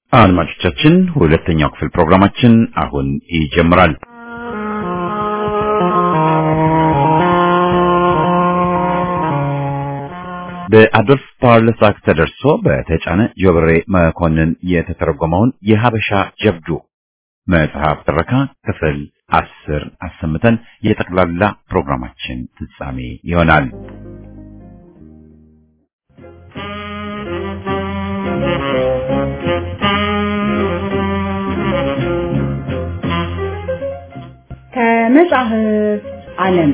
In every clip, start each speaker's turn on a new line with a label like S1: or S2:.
S1: አድማጮቻችን ሁለተኛው ክፍል ፕሮግራማችን አሁን ይጀምራል። በአዶልፍ ፓርለሳክ ተደርሶ በተጫነ ጆብሬ መኮንን የተተረጎመውን የሀበሻ ጀብዱ መጽሐፍ ትረካ ክፍል አስር አሰምተን የጠቅላላ ፕሮግራማችን ፍጻሜ ይሆናል።
S2: ከመጽሐፍ ዓለም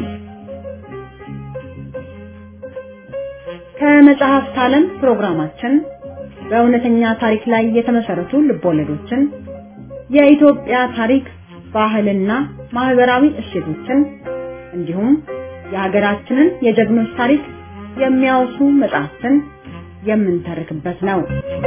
S2: ከመጽሐፍት ዓለም ፕሮግራማችን በእውነተኛ ታሪክ ላይ የተመሰረቱ ልቦለዶችን፣ የኢትዮጵያ ታሪክ፣ ባህልና ማህበራዊ እሴቶችን እንዲሁም የሀገራችንን የጀግኖች ታሪክ የሚያወሱ መጽሐፍትን የምንተርክበት ነው።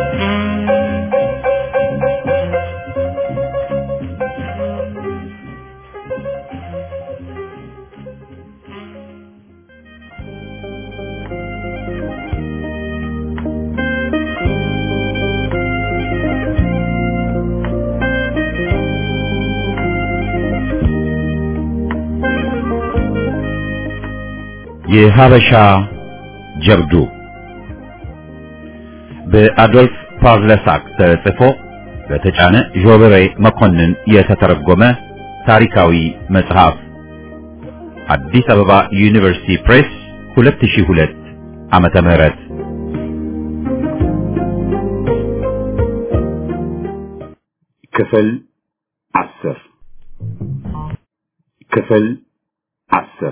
S1: የሀበሻ ጀብዱ በአዶልፍ ፓርለሳክ ተጽፎ በተጫነ ጆብሬ መኮንን የተተረጎመ ታሪካዊ መጽሐፍ አዲስ አበባ ዩኒቨርሲቲ ፕሬስ 2002 ዓመተ ምህረት ክፍል አስር ክፍል አስር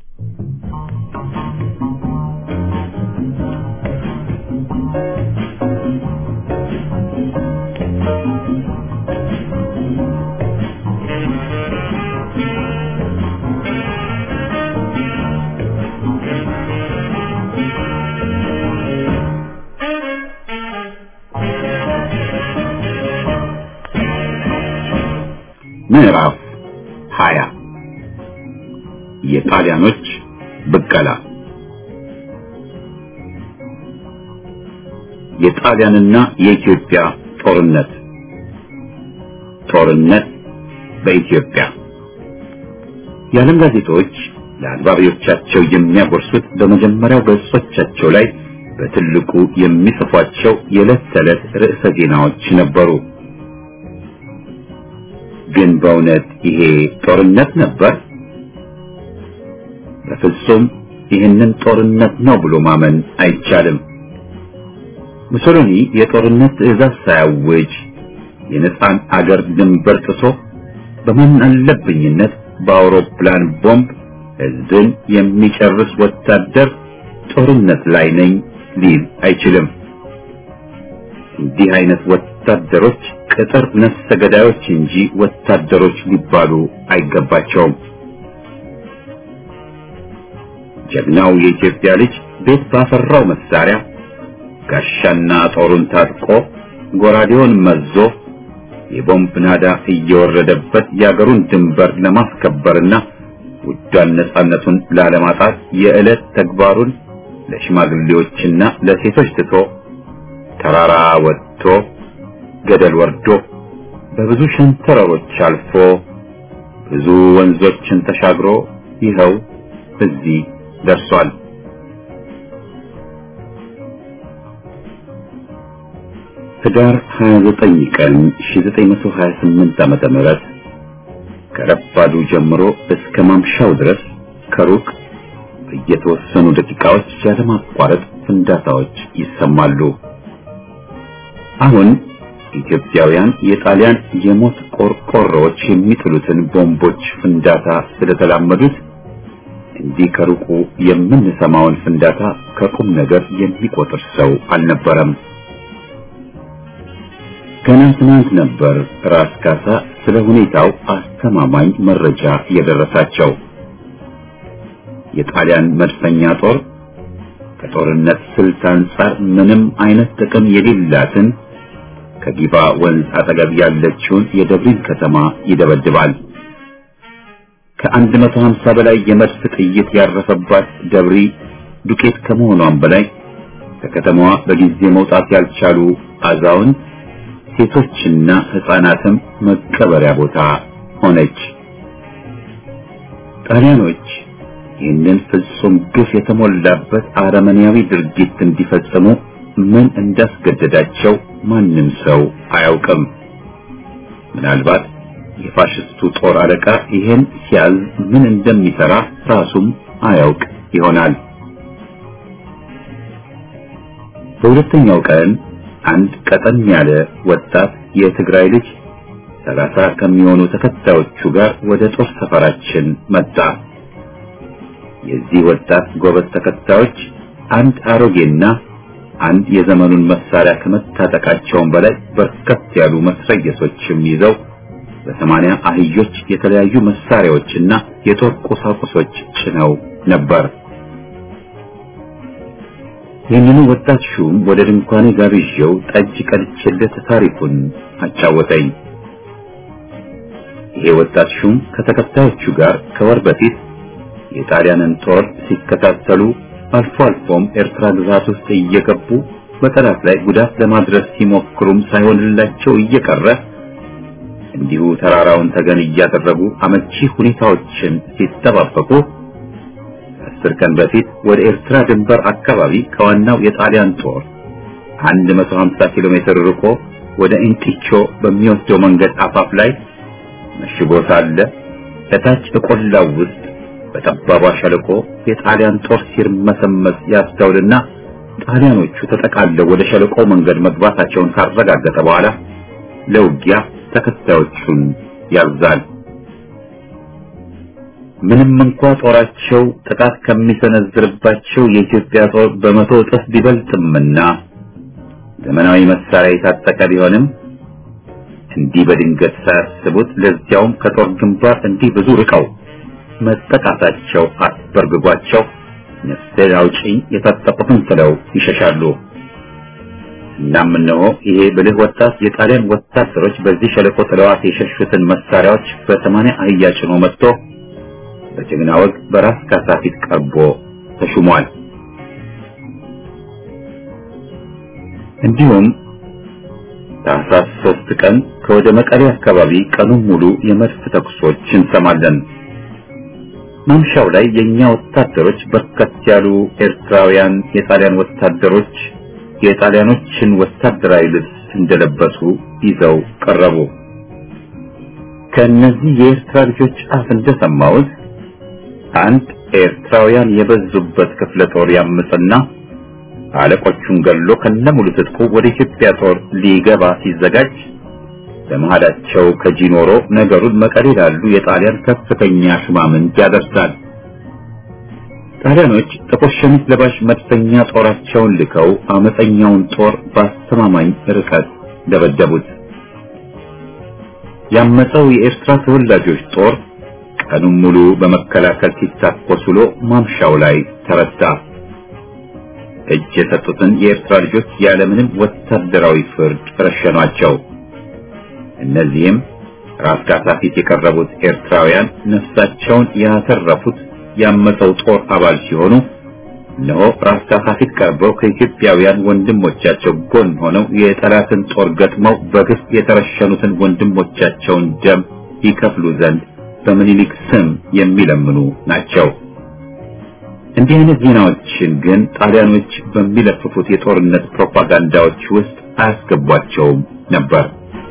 S1: ምዕራፍ 20 የጣሊያኖች ብቀላ የጣሊያንና የኢትዮጵያ ጦርነት ጦርነት በኢትዮጵያ የዓለም ጋዜጦች ለአንባቢዎቻቸው የሚያጎርሱት በመጀመሪያው ገጾቻቸው ላይ በትልቁ የሚጽፏቸው የዕለት ተዕለት ርዕሰ ዜናዎች ነበሩ። ግን በእውነት ይሄ ጦርነት ነበር? በፍጹም ይህንን ጦርነት ነው ብሎ ማመን አይቻልም። ሙሶሎኒ የጦርነት ትዕዛዝ ሳያውጅ የነፃን አገር ድንበር ጥሶ በማን አለብኝነት በአውሮፕላን ቦምብ ሕዝብን የሚጨርስ ወታደር ጦርነት ላይ ነኝ ሊል አይችልም። እንዲህ አይነት ወታደሮች ቅጥር ነፍሰ ገዳዮች እንጂ ወታደሮች ሊባሉ አይገባቸውም። ጀግናው የኢትዮጵያ ልጅ ቤት ባፈራው መሳሪያ ጋሻና ጦሩን ታጥቆ ጎራዴውን መዞ የቦምብ ናዳ እየወረደበት የአገሩን ድንበር ለማስከበርና ውዷን ነጻነቱን ላለማጣት የዕለት ተግባሩን ለሽማግሌዎችና ለሴቶች ትቶ ተራራ ወጥቶ ገደል ወርዶ በብዙ ሸንተረሮች አልፎ ብዙ ወንዞችን ተሻግሮ ይኸው እዚህ ደርሷል። ህዳር 29 ቀን 1928 ዓመተ ምህረት ከረፋዱ ጀምሮ እስከ ማምሻው ድረስ ከሩቅ በየተወሰኑ ደቂቃዎች ያለማቋረጥ ፍንዳታዎች ይሰማሉ። አሁን ኢትዮጵያውያን የጣሊያን የሞት ቆርቆሮዎች የሚጥሉትን ቦምቦች ፍንዳታ ስለተላመዱት እንዲህ ከሩቁ የምንሰማውን ፍንዳታ ከቁም ነገር የሚቆጥር ሰው አልነበረም። ገና ትናንት ነበር ራስ ካሳ ስለ ሁኔታው አስተማማኝ መረጃ የደረሳቸው። የጣሊያን መድፈኛ ጦር ከጦርነት ስልት አንጻር ምንም አይነት ጥቅም የሌላትን ከጊባ ወንዝ አጠገብ ያለችውን የደብሪን ከተማ ይደበድባል። ከአንድ መቶ ሀምሳ በላይ የመድፍ ጥይት ያረፈባት ደብሪ ዱቄት ከመሆኗም በላይ ከከተማዋ በጊዜ መውጣት ያልቻሉ አዛውንት ሴቶችና ሕፃናትም መቀበሪያ ቦታ ሆነች። ጣሊያኖች ይህንን ፍጹም ግፍ የተሞላበት አረመኔያዊ ድርጊት እንዲፈጽሙ ምን እንዳስገደዳቸው ማንም ሰው አያውቅም። ምናልባት የፋሽስቱ ጦር አለቃ ይህን ሲያዝ ምን እንደሚሰራ ራሱም አያውቅ ይሆናል። በሁለተኛው ቀን አንድ ቀጠን ያለ ወጣት የትግራይ ልጅ ሰላሳ ከሚሆኑ ተከታዮቹ ጋር ወደ ጦር ሰፈራችን መጣ። የዚህ ወጣት ጎበዝ ተከታዮች አንድ አሮጌና አንድ የዘመኑን መሳሪያ ከመታጠቃቸውም በላይ በርከት ያሉ መስረየሶችም ይዘው በሰማንያ አህዮች የተለያዩ መሳሪያዎችና የጦር ቁሳቁሶች ጭነው ነበር። ይህንኑ ወጣት ሹም ወደ ድንኳኔ ጋብዤው ጠጅ ቀድቼለት ታሪኩን አጫወተኝ። ይሄ ወጣት ሹም ከተከታዮቹ ጋር ከወር በፊት የጣሊያንን ጦር ሲከታተሉ አልፎ አልፎም ኤርትራ ግዛት ውስጥ እየገቡ በጠላት ላይ ጉዳት ለማድረስ ሲሞክሩም ሳይሆንላቸው እየቀረ እንዲሁ ተራራውን ተገን እያደረጉ አመቺ ሁኔታዎችን ሲጠባበቁ አስር ቀን በፊት ወደ ኤርትራ ድንበር አካባቢ ከዋናው የጣሊያን ጦር 150 ኪሎ ሜትር ርቆ ወደ ኢንጢቾ በሚወስደው መንገድ አፋፍ ላይ መሽጎ ሳለ ከታች በቆላው ውስጥ በጠባቧ ሸለቆ የጣሊያን ጦር ሲርመሰመስ ያስተውልና ጣሊያኖቹ ተጠቃለው ወደ ሸለቆ መንገድ መግባታቸውን ካረጋገጠ በኋላ ለውጊያ ተከታዮቹን ያዛል። ምንም እንኳ ጦራቸው ጥቃት ከሚሰነዝርባቸው የኢትዮጵያ ጦር በመቶ እጥፍ ቢበልጥምና ዘመናዊ መሳሪያ የታጠቀ ቢሆንም እንዲህ በድንገት ሳያስቡት ለዚያውም ከጦር ግንባር እንዲህ ብዙ ርቀው መጠቃታቸው አስበርግጓቸው ነፍሴ አውጪኝ የታጠቁትን ጥለው ይሸሻሉ። እናም እነሆ ይሄ ብልህ ወጣት የጣሊያን ወታደሮች በዚህ ሸለቆ ጥለዋት የሸሹትን መሳሪያዎች በሰማንያ አህያ ጭኖ መጥቶ በጀግና ወግ በራስ ካሳ ፊት ቀርቦ ተሹሟል። እንዲሁም ታህሳስ ሶስት ቀን ከወደ መቀሌ አካባቢ ቀኑን ሙሉ የመድፍ ተኩሶች እንሰማለን። ማምሻው ላይ የኛ ወታደሮች በርከት ያሉ ኤርትራውያን የጣሊያን ወታደሮች የጣሊያኖችን ወታደራዊ ልብስ እንደለበሱ ይዘው ቀረቡ። ከእነዚህ የኤርትራ ልጆች አፍ እንደሰማሁት አንድ ኤርትራውያን የበዙበት ክፍለ ጦር ያምፅና አለቆቹን ገሎ ከነሙሉ ትጥቁ ወደ ኢትዮጵያ ጦር ሊገባ ሲዘጋጅ በመሃላቸው ከጂኖሮ ነገሩን መቀሌ ላሉ የጣሊያን ከፍተኛ ሹማምንት ያደርሳል። ጣሊያኖች ጥቁር ሸሚዝ ለባሽ መድፈኛ ጦራቸውን ልከው አመፀኛውን ጦር በአስተማማኝ ርቀት ደበደቡት። ያመፀው የኤርትራ ተወላጆች ጦር ቀኑን ሙሉ በመከላከል ሲታኮስ ውሎ ማምሻው ላይ ተረታ። እጅ የሰጡትን የኤርትራ ልጆች ያለምንም ወታደራዊ ፍርድ ረሸኗቸው። እነዚህም ራስ ካሳ ፊት የቀረቡት ኤርትራውያን ነፍሳቸውን ያተረፉት ያመፀው ጦር አባል ሲሆኑ እነሆ ራስ ካሳ ፊት ቀርበው ከኢትዮጵያውያን ወንድሞቻቸው ጎን ሆነው የጠላትን ጦር ገጥመው በግፍ የተረሸኑትን ወንድሞቻቸውን ደም ይከፍሉ ዘንድ በምኒልክ ስም የሚለምኑ ናቸው። እንዲህ አይነት ዜናዎችን ግን ጣሊያኖች በሚለፍፉት የጦርነት ፕሮፓጋንዳዎች ውስጥ አያስገቧቸውም ነበር።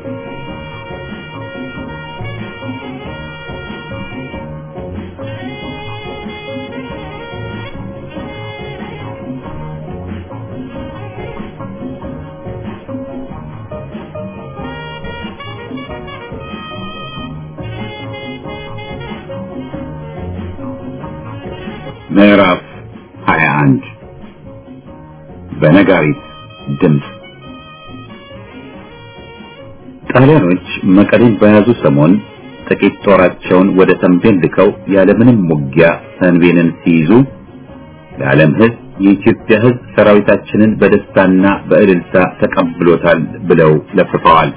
S1: ምዕራፍ 21 በነጋሪት ድምፅ ጣሊያኖች መቀሌን በያዙ ሰሞን ጥቂት ጦራቸውን ወደ ተንቤን ልከው ያለምንም ውጊያ ተንቤንን ሲይዙ ለዓለም ሕዝብ የኢትዮጵያ ሕዝብ ሰራዊታችንን በደስታና በእልልታ ተቀብሎታል ብለው ለፍፈዋል።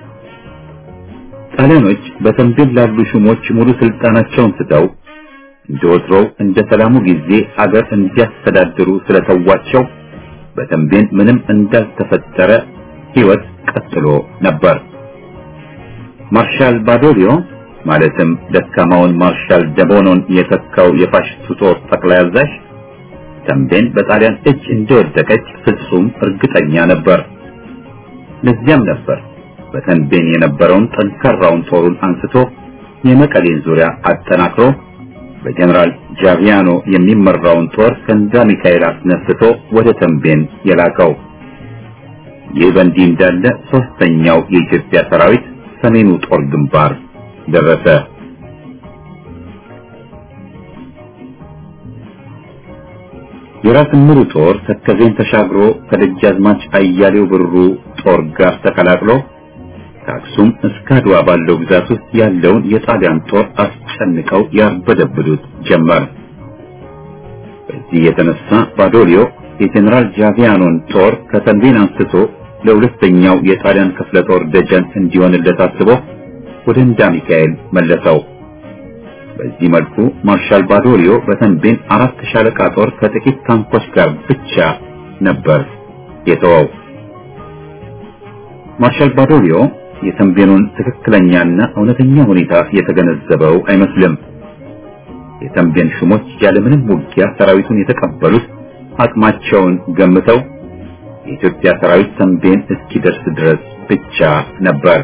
S1: ጣሊያኖች በተንቤን ላሉ ሹሞች ሙሉ ስልጣናቸውን ስተው እንደ ወትሮው እንደ ሰላሙ ጊዜ አገር እንዲያስተዳድሩ ስለተዋቸው በተንቤን ምንም እንዳልተፈጠረ ሕይወት ቀጥሎ ነበር። ማርሻል ባዶሊዮ ማለትም ደካማውን ማርሻል ደቦኖን የተካው የፋሽስቱ ጦር ጠቅላይ አዛዥ ተንቤን በጣሊያን እጅ እንደወደቀች ፍጹም እርግጠኛ ነበር። ለዚያም ነበር በተንቤን የነበረውን ጠንካራውን ጦሩን አንስቶ የመቀሌን ዙሪያ አጠናክሮ በጀነራል ጃቪያኖ የሚመራውን ጦር ከንዳ ሚካኤል አስነስቶ ወደ ተንቤን የላከው። ይህ በእንዲህ እንዳለ ሶስተኛው የኢትዮጵያ ሰራዊት ሰሜኑ ጦር ግንባር ደረሰ። የራስ ምሩ ጦር ተከዜን ተሻግሮ ከደጃዝማች አያሌው ብሩ ጦር ጋር ተቀላቅሎ ከአክሱም እስከ አድዋ ባለው ግዛት ውስጥ ያለውን የጣሊያን ጦር አስጨንቀው ያርበደብዱት ጀመር። በዚህ የተነሳ ባዶሊዮ የጀኔራል ጃቪያኖን ጦር ከተንቤን አንስቶ ለሁለተኛው የጣሊያን ክፍለ ጦር ደጀን እንዲሆንለት አስቦ ወደ እንዳ ሚካኤል መለሰው። በዚህ መልኩ ማርሻል ባዶሊዮ በተንቤን አራት ሻለቃ ጦር ከጥቂት ታንኮች ጋር ብቻ ነበር የተወው። ማርሻል ባዶሊዮ የተንቤኑን ትክክለኛና እውነተኛ ሁኔታ የተገነዘበው አይመስልም። የተንቤን ሹሞች ያለምንም ውጊያ ሰራዊቱን የተቀበሉት አቅማቸውን ገምተው የኢትዮጵያ ሰራዊት ተንቤን እስኪደርስ ድረስ ብቻ ነበር።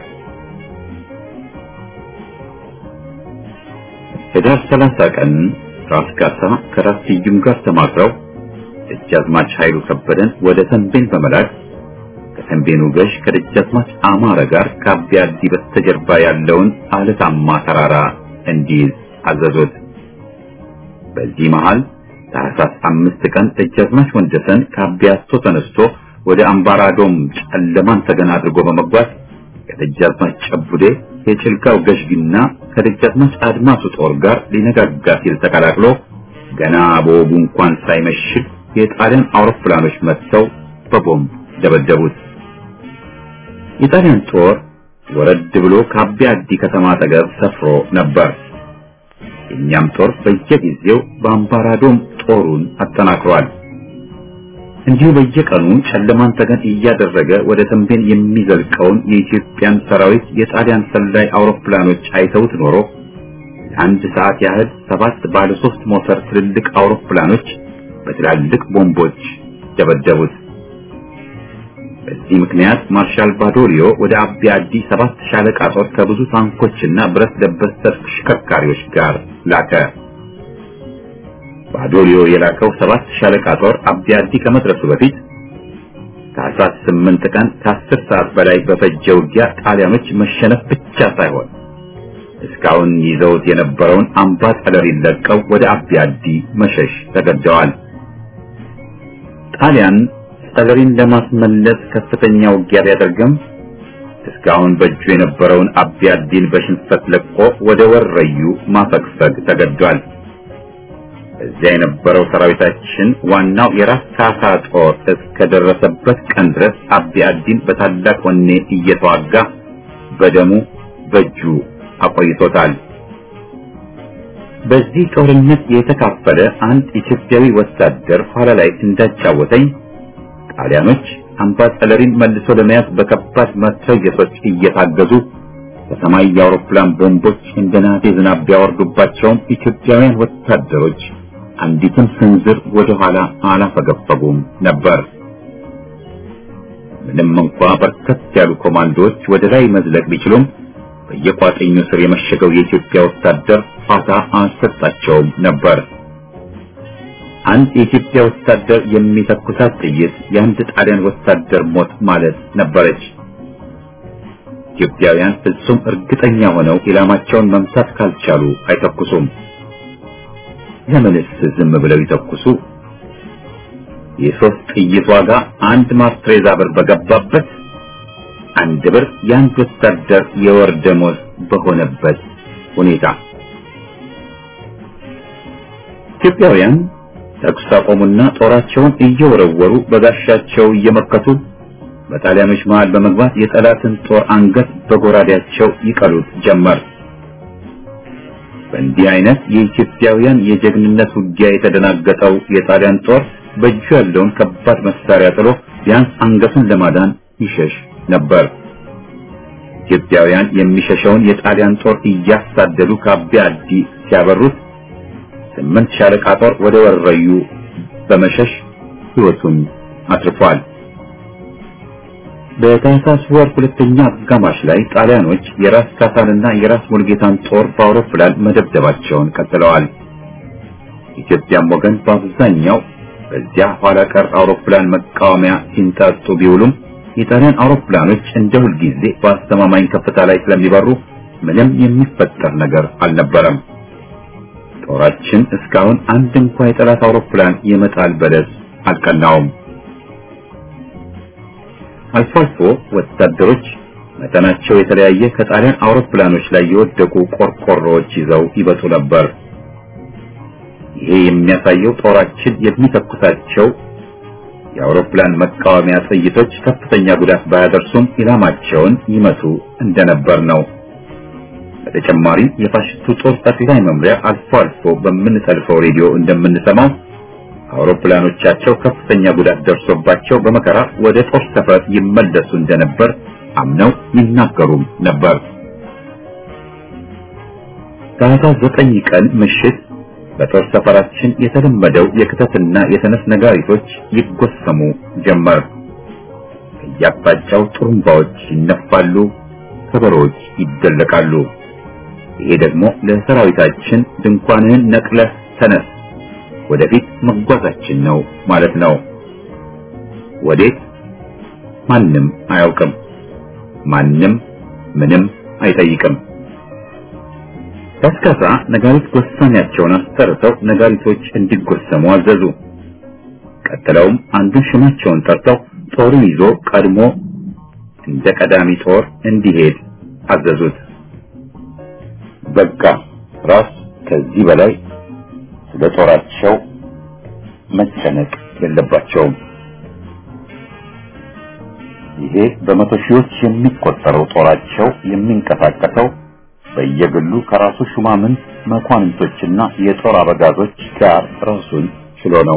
S1: ህዳር 30 ቀን ራስ ካሳ ከራስ ስዩም ጋር ተማክረው ደጃዝማች ኃይሉ ከበደን ወደ ተንቤን በመላክ ከተንቤኑ ገዥ ከደጃዝማች አማረ ጋር ከአቢያ አዲ በስተጀርባ ያለውን አለታማ ተራራ እንዲይዝ አዘዙት። በዚህ መሃል ታህሳስ አምስት ቀን ደጃዝማች ወንደሰን ከአቢያቶ ተነስቶ ወደ አምባራዶም ጨለማን ተገና አድርጎ በመጓዝ ከደጃዝማች ጨቡዴ የጭልጋው ገዥጊና ከደጃዝማች አድማሱ ጦር ጋር ሊነጋጋ ሲል ተቀላቅሎ ገና በወጉ እንኳን ሳይመሽግ የጣሊያን አውሮፕላኖች መጥተው በቦምብ ደበደቡት። የጣሊያን ጦር ወረድ ብሎ ከአቢያ አዲ ከተማ አጠገብ ሰፍሮ ነበር። የእኛም ጦር በየጊዜው በአምባራዶም ጦሩን አጠናክሯል። እንዲሁ በየቀኑ ጨለማን ተገን እያደረገ ወደ ተንቤን የሚዘልቀውን የኢትዮጵያን ሰራዊት የጣሊያን ሰላይ አውሮፕላኖች አይተውት ኖሮ ለአንድ ሰዓት ያህል ሰባት ባለ ሶስት ሞተር ትልልቅ አውሮፕላኖች በትላልቅ ቦምቦች ደበደቡት። በዚህ ምክንያት ማርሻል ባዶሊዮ ወደ አቢያ አዲ ሰባት ሻለቃ ጦር ከብዙ ታንኮችና ብረት ለበስ ተሽከርካሪዎች ጋር ላከ። ባዶሊዮ የላከው ሰባት ሻለቃ ጦር አቢያ አዲ ከመድረሱ በፊት ታህሳስ ስምንት ቀን ከአስር ሰዓት በላይ በፈጀ ውጊያ ጣሊያኖች መሸነፍ ብቻ ሳይሆን እስካሁን ይዘውት የነበረውን አምባ ጠለሪን ለቀው ወደ አቢያ አዲ መሸሽ ተገደዋል። ጣሊያን ጠለሪን ለማስመለስ ከፍተኛ ውጊያ ቢያደርግም እስካሁን በእጁ የነበረውን አቢያ አዲን በሽንፈት ለቆ ወደ ወረዩ ማፈግፈግ ተገዷል። እዚያ የነበረው ሰራዊታችን ዋናው የራስ ካሳ ጦር እስከደረሰበት ቀን ድረስ አቢያ አዲን በታላቅ ወኔ እየተዋጋ በደሙ በእጁ አቆይቶታል። በዚህ ጦርነት የተካፈለ አንድ ኢትዮጵያዊ ወታደር ኋላ ላይ እንዳጫወተኝ ጣሊያኖች አምባጠለሪን መልሶ ለመያዝ በከባድ መትረየሶች እየታገዙ በሰማይ የአውሮፕላን ቦምቦች እንደ ናቴ ዝናብ ቢያወርዱባቸውም ኢትዮጵያውያን ወታደሮች አንዲትም ስንዝር ወደ ኋላ አላፈገፈጉም ነበር። ምንም እንኳ በርከት ያሉ ኮማንዶዎች ወደ ላይ መዝለቅ ቢችሉም በየቋጠኙ ስር የመሸገው የኢትዮጵያ ወታደር ፋታ አልሰጣቸውም ነበር። አንድ የኢትዮጵያ ወታደር የሚተኩሳት ጥይት የአንድ ጣሊያን ወታደር ሞት ማለት ነበረች። ኢትዮጵያውያን ፍጹም እርግጠኛ ሆነው ኢላማቸውን መምታት ካልቻሉ አይተኩሱም። ለምንስ ዝም ብለው ይተኩሱ? የሶስት ጥይት ዋጋ አንድ ማስትሬዛ ብር በገባበት አንድ ብር የአንድ ወታደር የወር ደሞዝ በሆነበት ሁኔታ ኢትዮጵያውያን ተኩስ አቆሙና ጦራቸውን እየወረወሩ በጋሻቸው እየመከቱ በጣሊያኖች መሃል በመግባት የጠላትን ጦር አንገት በጎራዴያቸው ይቀሉት ጀመር። በእንዲህ አይነት የኢትዮጵያውያን የጀግንነት ውጊያ የተደናገጠው የጣሊያን ጦር በእጁ ያለውን ከባድ መሳሪያ ጥሎ ቢያንስ አንገቱን ለማዳን ይሸሽ ነበር። ኢትዮጵያውያን የሚሸሸውን የጣሊያን ጦር እያሳደዱ ከአቢያ አዲ ሲያበሩት ስምንት ሻለቃ ጦር ወደ ወረዩ በመሸሽ ሕይወቱን አትርፏል። በታህሳስ ወር ሁለተኛ አጋማሽ ላይ ጣሊያኖች የራስ ካሳንና የራስ ሙልጌታን ጦር በአውሮፕላን መደብደባቸውን ቀጥለዋል። ኢትዮጵያም ወገን በአብዛኛው በዚያ ኋላ ቀር አውሮፕላን መቃወሚያ ሲንጣጡ ቢውሉም የጣሊያን አውሮፕላኖች እንደ ሁልጊዜ በአስተማማኝ ከፍታ ላይ ስለሚበሩ ምንም የሚፈጠር ነገር አልነበረም። ጦራችን እስካሁን አንድ እንኳ የጠላት አውሮፕላን የመጣል በለስ አልቀናውም። አልፎ አልፎ ወታደሮች መጠናቸው የተለያየ ከጣሊያን አውሮፕላኖች ላይ የወደቁ ቆርቆሮዎች ይዘው ይበጡ ነበር። ይሄ የሚያሳየው ጦራችን የሚተኩሳቸው የአውሮፕላን መቃወሚያ ጥይቶች ከፍተኛ ጉዳት ባያደርሱም ኢላማቸውን ይመቱ እንደነበር ነው። በተጨማሪም የፋሽስቱ ጦር ጠቅላይ መምሪያ አልፎ አልፎ በምንጠልፈው ሬዲዮ እንደምንሰማው አውሮፕላኖቻቸው ከፍተኛ ጉዳት ደርሶባቸው በመከራ ወደ ጦር ሰፈር ይመለሱ እንደነበር አምነው ይናገሩም ነበር። ታህሳስ ዘጠኝ ቀን ምሽት በጦር ሰፈራችን የተለመደው የክተትና የተነስ ነጋሪቶች ይጎሰሙ ጀመር። ከየአቅጣጫው ጥሩምባዎች ይነፋሉ፣ ከበሮዎች ይደለቃሉ። ይሄ ደግሞ ለሰራዊታችን ድንኳንህን ነቅለህ ተነስ፣ ወደፊት መጓዛችን ነው ማለት ነው። ወዴት? ማንም አያውቅም። ማንም ምንም አይጠይቅም። ቀስቀሳ ነጋሪት ጎሳሚያቸውን አስጠርተው ነጋሪቶች እንዲጎሰሙ አዘዙ። ቀጥለውም አንዱን ሽማቸውን ጠርተው ጦሩን ይዞ ቀድሞ እንደ ቀዳሚ ጦር እንዲሄድ አዘዙት። በቃ ራስ ከዚህ በላይ ስለ ጦራቸው መጨነቅ የለባቸውም። ይሄ በመቶ ሺዎች የሚቆጠረው ጦራቸው የሚንቀሳቀሰው በየግሉ ከራሱ ሹማምንት መኳንንቶችና የጦር አበጋዞች ጋር ራሱን ችሎ ነው።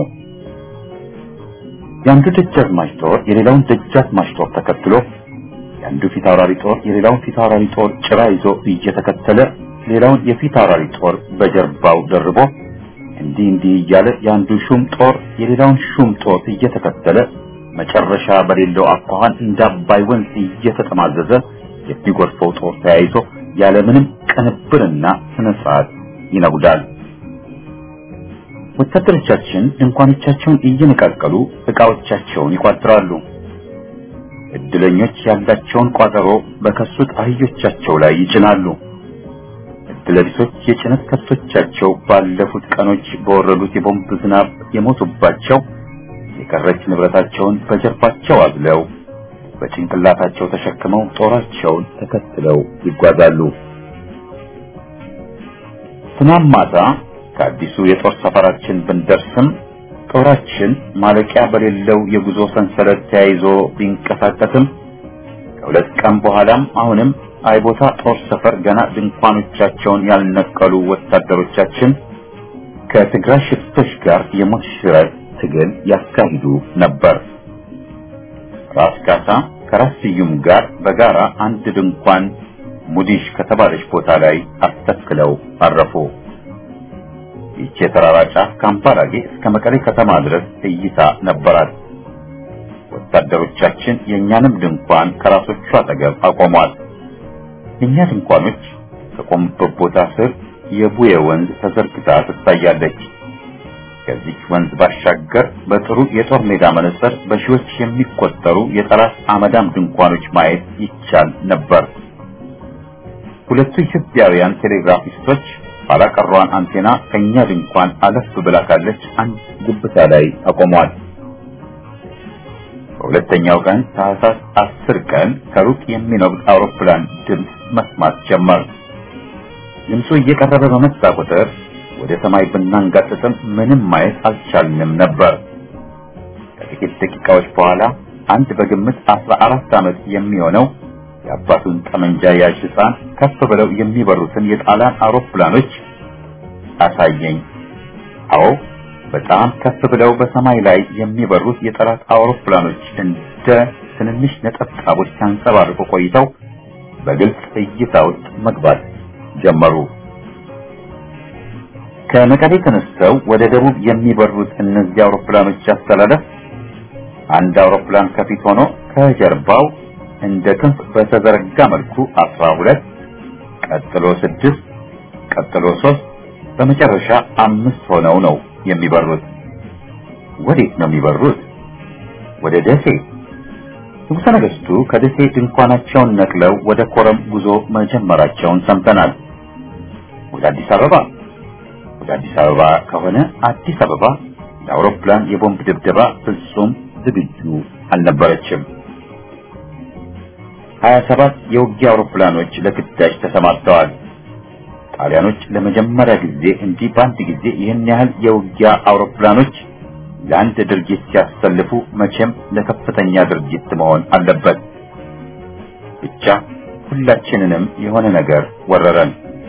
S1: የአንዱ ደጃዝማች ጦር የሌላውን ደጃዝማች ጦር ተከትሎ የአንዱ ፊት አውራሪ ጦር የሌላውን ፊት አውራሪ ጦር ጭራ ይዞ እየተከተለ ሌላውን የፊት አውራሪ ጦር በጀርባው ደርቦ እንዲህ እንዲህ እያለ የአንዱ ሹም ጦር የሌላውን ሹም ጦር እየተከተለ መጨረሻ በሌለው አኳኋን እንደ አባይ ወንዝ እየተጠማዘዘ የሚጎርፈው ጦር ተያይዞ ያለምንም ቅንብርና ስነ ስርዓት ይነጉዳል። ወታደሮቻችን ድንኳኖቻቸውን እየነቃቀሉ ዕቃዎቻቸውን ይቋጥራሉ። እድለኞች ያላቸውን ቋጠሮ በከሱት አህዮቻቸው ላይ ይጭናሉ። እድለቢሶች የጭነት ከብቶቻቸው ባለፉት ቀኖች በወረዱት የቦምብ ዝናብ የሞቱባቸው የቀረች ንብረታቸውን በጀርባቸው አዝለው በጭንቅላታቸው ተሸክመው ጦራቸውን ተከትለው ይጓዛሉ። ትናንት ማታ ከአዲሱ የጦር ሰፈራችን ብንደርስም ጦራችን ማለቂያ በሌለው የጉዞ ሰንሰለት ተያይዞ ቢንቀሳቀስም ከሁለት ቀን በኋላም አሁንም አይቦታ ጦር ሰፈር ገና ድንኳኖቻቸውን ያልነቀሉ ወታደሮቻችን ከትግራይ ሽፍቶች ጋር የሞት ሽረት ትግል ያካሂዱ ነበር። ራስ ካሳ ከራስ ስዩም ጋር በጋራ አንድ ድንኳን ሙዲሽ ከተባለች ቦታ ላይ አስተክለው አረፉ። ይህች የተራራ ጫፍ ከአምባላጌ እስከ መቀሌ ከተማ ድረስ እይታ ነበራት። ወታደሮቻችን የእኛንም ድንኳን ከራሶቹ አጠገብ አቆሟል። የእኛ ድንኳኖች ከቆሙበት ቦታ ስር የቡዬ ወንዝ ተዘርግታ ትታያለች። ከዚህ ወንዝ ባሻገር በጥሩ የጦር ሜዳ መነጽር በሺዎች የሚቆጠሩ የጠላት አመዳም ድንኳኖች ማየት ይቻል ነበር። ሁለቱ ኢትዮጵያውያን ቴሌግራፊስቶች ባላቀሯን አንቴና ከኛ ድንኳን አለፍ ብላ ካለች አንድ ግብታ ላይ አቆሟል። በሁለተኛው ቀን ታህሳስ አስር ቀን ከሩቅ የሚነጉድ አውሮፕላን ድምፅ መስማት ጀመር። ድምፁ እየቀረበ በመጣ ቁጥር ወደ ሰማይ ብናንጋጥጥም ምንም ማየት አልቻልንም ነበር። ከጥቂት ደቂቃዎች በኋላ አንድ በግምት አስራ አራት ዓመት የሚሆነው የአባቱን ጠመንጃ ያዥ ሕፃን ከፍ ብለው የሚበሩትን የጣሊያን አውሮፕላኖች አሳየኝ። አዎ በጣም ከፍ ብለው በሰማይ ላይ የሚበሩት የጠላት አውሮፕላኖች እንደ ትንንሽ ነጠብጣቦች ሲያንጸባርቁ ቆይተው በግልጽ እይታ ውስጥ መግባት ጀመሩ። ከመቀሌ ተነስተው ወደ ደቡብ የሚበሩት እነዚህ አውሮፕላኖች አስተላለፍ አንድ አውሮፕላን ከፊት ሆኖ ከጀርባው እንደ ክንፍ በተዘረጋ መልኩ አስራ ሁለት ቀጥሎ ስድስት ቀጥሎ ሶስት በመጨረሻ አምስት ሆነው ነው የሚበሩት። ወዴት ነው የሚበሩት? ወደ ደሴ። ንጉሠ ነገሥቱ ከደሴ ድንኳናቸውን ነቅለው ወደ ኮረም ጉዞ መጀመራቸውን ሰምተናል። ወደ አዲስ አበባ ወደ አዲስ አበባ ከሆነ አዲስ አበባ ለአውሮፕላን የቦምብ ድብደባ ፍጹም ዝግጁ አልነበረችም። ሀያ ሰባት የውጊያ አውሮፕላኖች ለግዳጅ ተሰማርተዋል። ጣሊያኖች ለመጀመሪያ ጊዜ እንዲህ በአንድ ጊዜ ይህን ያህል የውጊያ አውሮፕላኖች ለአንድ ድርጊት ሲያሰልፉ መቼም ለከፍተኛ ድርጊት መሆን አለበት። ብቻ ሁላችንንም የሆነ ነገር ወረረን።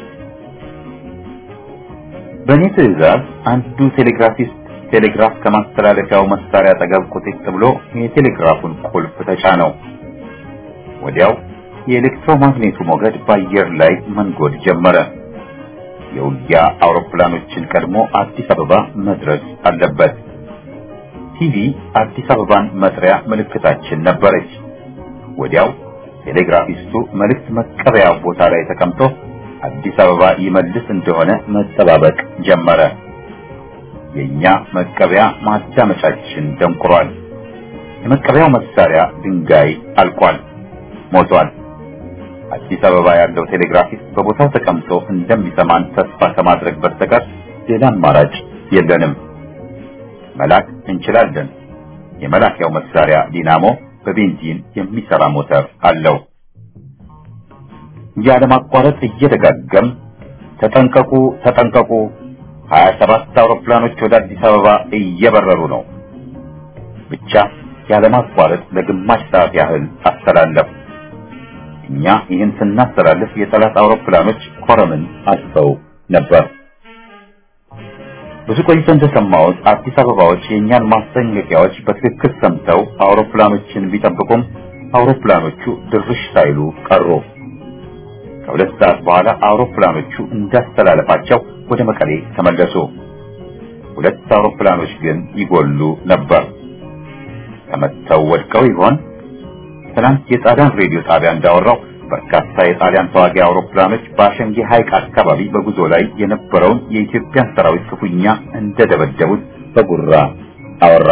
S1: በእኔ ትዕዛዝ አንዱ ቴሌግራፊስት ቴሌግራፍ ከማስተላለፊያው መሳሪያ አጠገብ ቁጥጥ ብሎ የቴሌግራፉን ቁልፍ ተጫነው። ወዲያው የኤሌክትሮማግኔቱ ሞገድ በአየር ላይ መንጎድ ጀመረ። የውጊያ አውሮፕላኖችን ቀድሞ አዲስ አበባ መድረስ አለበት። ቲቪ አዲስ አበባን መጥሪያ ምልክታችን ነበረች። ወዲያው ቴሌግራፊስቱ መልእክት መቀበያ ቦታ ላይ ተቀምጦ አዲስ አበባ ይመልስ እንደሆነ መጠባበቅ ጀመረ። የኛ መቀበያ ማዳመጫችን ደንቁሯል። የመቀበያው መሳሪያ ድንጋይ አልቋል፣ ሞቷል። አዲስ አበባ ያለው ቴሌግራፊስት በቦታው ተቀምጦ እንደሚሰማን ተስፋ ከማድረግ በስተቀር ሌላ አማራጭ የለንም። መላክ እንችላለን። የመላኪያው መሳሪያ ዲናሞ በቤንዚን የሚሰራ ሞተር አለው። ያለማቋረጥ እየደጋገም ተጠንቀቁ፣ ተጠንቀቁ፣ ሀያ ሰባት አውሮፕላኖች ወደ አዲስ አበባ እየበረሩ ነው። ብቻ ያለማቋረጥ ለግማሽ ሰዓት ያህል አስተላለፍ። እኛ ይህን ስናስተላልፍ የጠላት አውሮፕላኖች ኮረምን አልፈው ነበር። ብዙ ቆይቶ እንደሰማሁት አዲስ አበባዎች የእኛን ማስጠንቀቂያዎች በትክክል ሰምተው አውሮፕላኖችን ቢጠብቁም አውሮፕላኖቹ ድርሽ ሳይሉ ቀሩ። ከሁለት ሰዓት በኋላ አውሮፕላኖቹ እንዳስተላለፋቸው ወደ መቀሌ ተመለሱ። ሁለት አውሮፕላኖች ግን ይጎሉ ነበር። ተመተው ወድቀው ይሆን? ትናንት የጣሊያን ሬዲዮ ጣቢያ እንዳወራው በርካታ የጣሊያን ተዋጊ አውሮፕላኖች በአሸንጌ ሐይቅ አካባቢ በጉዞ ላይ የነበረውን የኢትዮጵያን ሰራዊት ክፉኛ እንደደበደቡት በጉራ አወራ።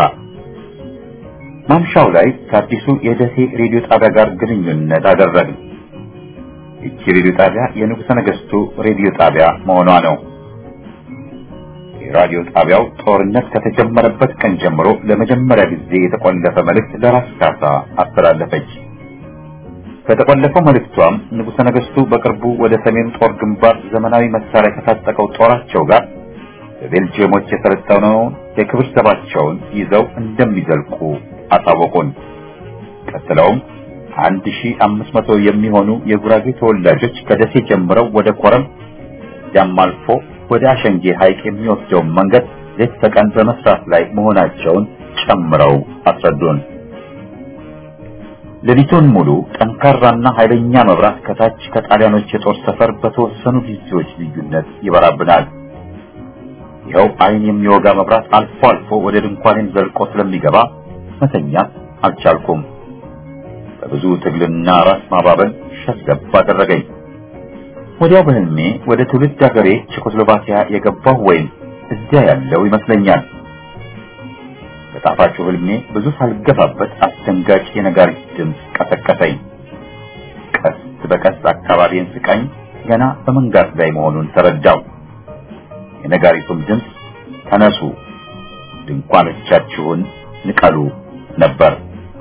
S1: ማምሻው ላይ ከአዲሱ የደሴ ሬዲዮ ጣቢያ ጋር ግንኙነት አደረግን። ይቺ ሬዲዮ ጣቢያ የንጉሠ ነገሥቱ ሬዲዮ ጣቢያ መሆኗ ነው። የራዲዮ ጣቢያው ጦርነት ከተጀመረበት ቀን ጀምሮ ለመጀመሪያ ጊዜ የተቆለፈ መልእክት ለራስ ካሳ አስተላለፈች። ከተቆለፈው መልእክቷም ንጉሠ ነገሥቱ በቅርቡ ወደ ሰሜን ጦር ግንባር ዘመናዊ መሳሪያ ከታጠቀው ጦራቸው ጋር በቤልጅየሞች የሰለጠነውን የክብር ዘባቸውን ይዘው እንደሚዘልቁ አሳወቁን። ቀጥለውም አንድ ሺህ አምስት መቶ የሚሆኑ የጉራጌ ተወላጆች ከደሴ ጀምረው ወደ ኮረም ያም አልፎ ወደ አሸንጌ ሐይቅ የሚወስደውን መንገድ ሌት ተቀን በመስራት ላይ መሆናቸውን ጨምረው አስረዱን። ሌሊቱን ሙሉ ጠንካራና ኃይለኛ መብራት ከታች ከጣሊያኖች የጦር ሰፈር በተወሰኑ ጊዜዎች ልዩነት ይበራብናል። ይኸው ዓይን የሚወጋ መብራት አልፎ አልፎ ወደ ድንኳኔም ዘልቆ ስለሚገባ መተኛት አልቻልኩም። በብዙ ትግልና ራስ ማባበል ሸስገብ አደረገኝ። ወዲያው በህልሜ ወደ ትውልድ ሀገሬ ቼኮስሎቫኪያ የገባሁ ወይም እዚያ ያለው ይመስለኛል። በጣፋጩ ህልሜ ብዙ ሳልገፋበት አስደንጋጭ የነጋሪት ድምፅ ቀሰቀሰኝ። ቀስ በቀስ አካባቢን ስቃኝ ገና በመንጋት ላይ መሆኑን ተረዳው። የነጋሪቱም ድምፅ ተነሱ፣ ድንኳኖቻችሁን ንቀሉ ነበር።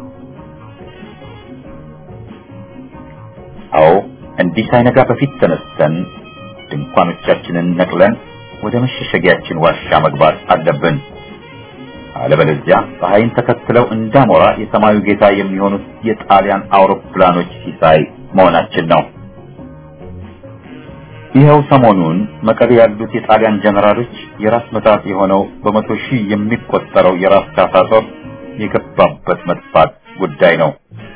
S1: አዎ እንዲህ ሳይነጋ በፊት ተነስተን ድንኳኖቻችንን ነቅለን ወደ መሸሸጊያችን ዋሻ መግባት አለብን። አለበለዚያ ፀሐይን ተከትለው እንዳሞራ የሰማዩ ጌታ የሚሆኑት የጣሊያን አውሮፕላኖች ሲሳይ መሆናችን ነው። ይኸው ሰሞኑን መቀሌ ያሉት የጣሊያን ጀነራሎች የራስ መታት የሆነው በመቶ ሺህ የሚቆጠረው የራስ ካሳ ጦር የገባበት መጥፋት ጉዳይ ነው።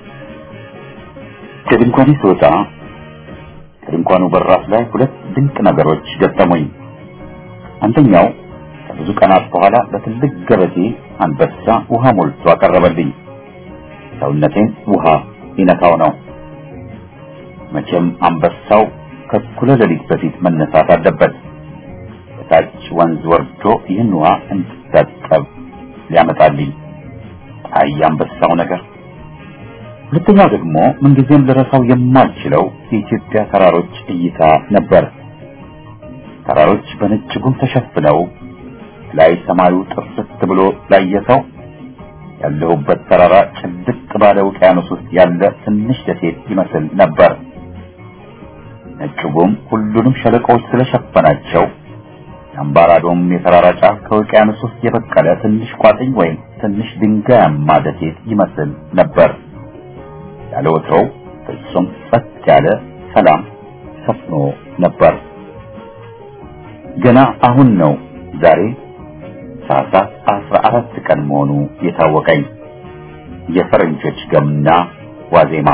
S1: ከድንኳኔ ስወጣ ከድንኳኑ በራፍ ላይ ሁለት ድንቅ ነገሮች ገጠሙኝ። አንደኛው ከብዙ ቀናት በኋላ በትልቅ ገበቴ አንበሳ ውሃ ሞልቶ አቀረበልኝ። ሰውነቴን ውሃ ሊነካው ነው። መቼም አንበሳው ከእኩለ ሌሊት በፊት መነሳት አለበት። በታች ወንዝ ወርዶ ይህን ውሃ እንድታጠብ ሊያመጣልኝ። አይ አንበሳው ነገር። ሁለተኛው ደግሞ ምንጊዜም ልረሳው የማልችለው የኢትዮጵያ ተራሮች እይታ ነበር። ተራሮች በነጭ ጉም ተሸፍነው ላይ ሰማዩ ጥርት ብሎ ላየሰው ያለሁበት ተራራ ጭልጥ ባለ ውቅያኖስ ውስጥ ያለ ትንሽ ደሴት ይመስል ነበር። ነጭ ጉም ሁሉንም ሸለቆዎች ስለሸፈናቸው የአምባራዶም የተራራ ጫፍ ከውቅያኖስ ውስጥ የበቀለ ትንሽ ቋጥኝ ወይም ትንሽ ድንጋያማ ደሴት ይመስል ነበር። ያለ ወትሮው ፍጹም ጸጥ ያለ ሰላም ሰፍኖ ነበር። ገና አሁን ነው ዛሬ ታህሳስ አስራ አራት ቀን መሆኑ የታወቀኝ። የፈረንጆች ገና ዋዜማ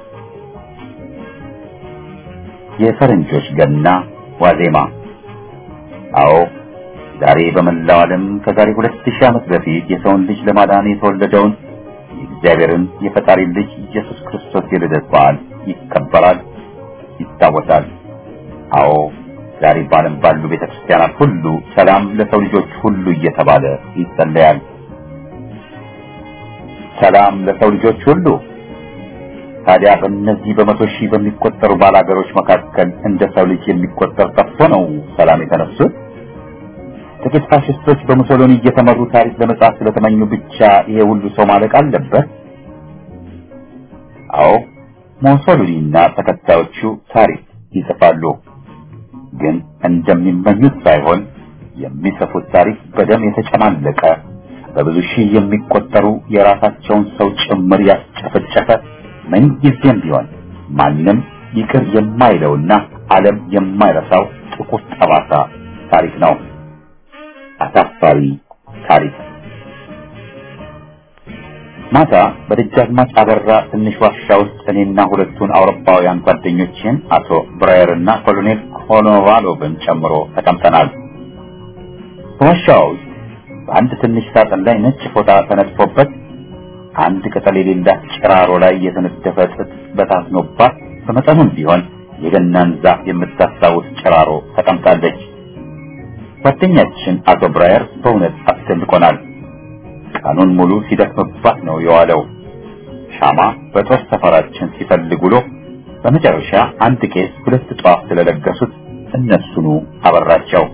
S1: የፈረንጆች ገና ዋዜማ። አዎ ዛሬ በመላው ዓለም ከዛሬ ሁለት ሺህ ዓመት በፊት የሰውን ልጅ ለማዳን የተወለደውን የእግዚአብሔርን የፈጣሪ ልጅ ኢየሱስ ክርስቶስ የልደት በዓል ይከበራል፣ ይታወሳል። አዎ ዛሬ በዓለም ባሉ ቤተክርስቲያናት ሁሉ ሰላም ለሰው ልጆች ሁሉ እየተባለ ይጸለያል። ሰላም ለሰው ልጆች ሁሉ። ታዲያ በእነዚህ በመቶ ሺህ በሚቆጠሩ ባላገሮች መካከል እንደ ሰው ልጅ የሚቆጠር ጠፍቶ ነው ሰላም የተነሱት? ጥቂት ፋሽስቶች በሙሶሎኒ እየተመሩ ታሪክ ለመጻፍ ስለተመኙ ብቻ ይሄ ሁሉ ሰው ማለቅ አለበት? አዎ ሙሶሎኒና ተከታዮቹ ታሪክ ይጽፋሉ። ግን እንደሚመኙት ሳይሆን የሚጽፉት ታሪክ በደም የተጨማለቀ በብዙ ሺህ የሚቆጠሩ የራሳቸውን ሰው ጭምር ያስጨፈጨፈ ምንጊዜም ቢሆን ማንም ይቅር የማይለውና ዓለም የማይረሳው ጥቁር ጠባሳ ታሪክ ነው። አሳፋሪ ታሪክ። ማታ በደጃዝማች አበራ ትንሽ ዋሻ ውስጥ እኔና ሁለቱን አውሮፓውያን ጓደኞችን አቶ ብራየር እና ኮሎኔል ኮኖቫሎቭን ጨምሮ ተቀምጠናል። በዋሻው ውስጥ በአንድ ትንሽ ሳጥን ላይ ነጭ ፎጣ ተነጥፎበት አንድ ቅጠል የሌላት ጭራሮ ላይ የተነደፈ ጥጥ በታትኖባት በመጠኑም ቢሆን የገናን ዛፍ የምታስታውስ ጭራሮ ተቀምጣለች። ጓደኛችን አቶ ብራየር በእውነት አስደንቆናል። ቀኑን ሙሉ ሲደክምባት ነው የዋለው። ሻማ በጦር ሰፈራችን ሲፈልግ ውሎ በመጨረሻ አንድ ቄስ ሁለት ጧፍ ስለለገሱት እነሱኑ አበራቸው።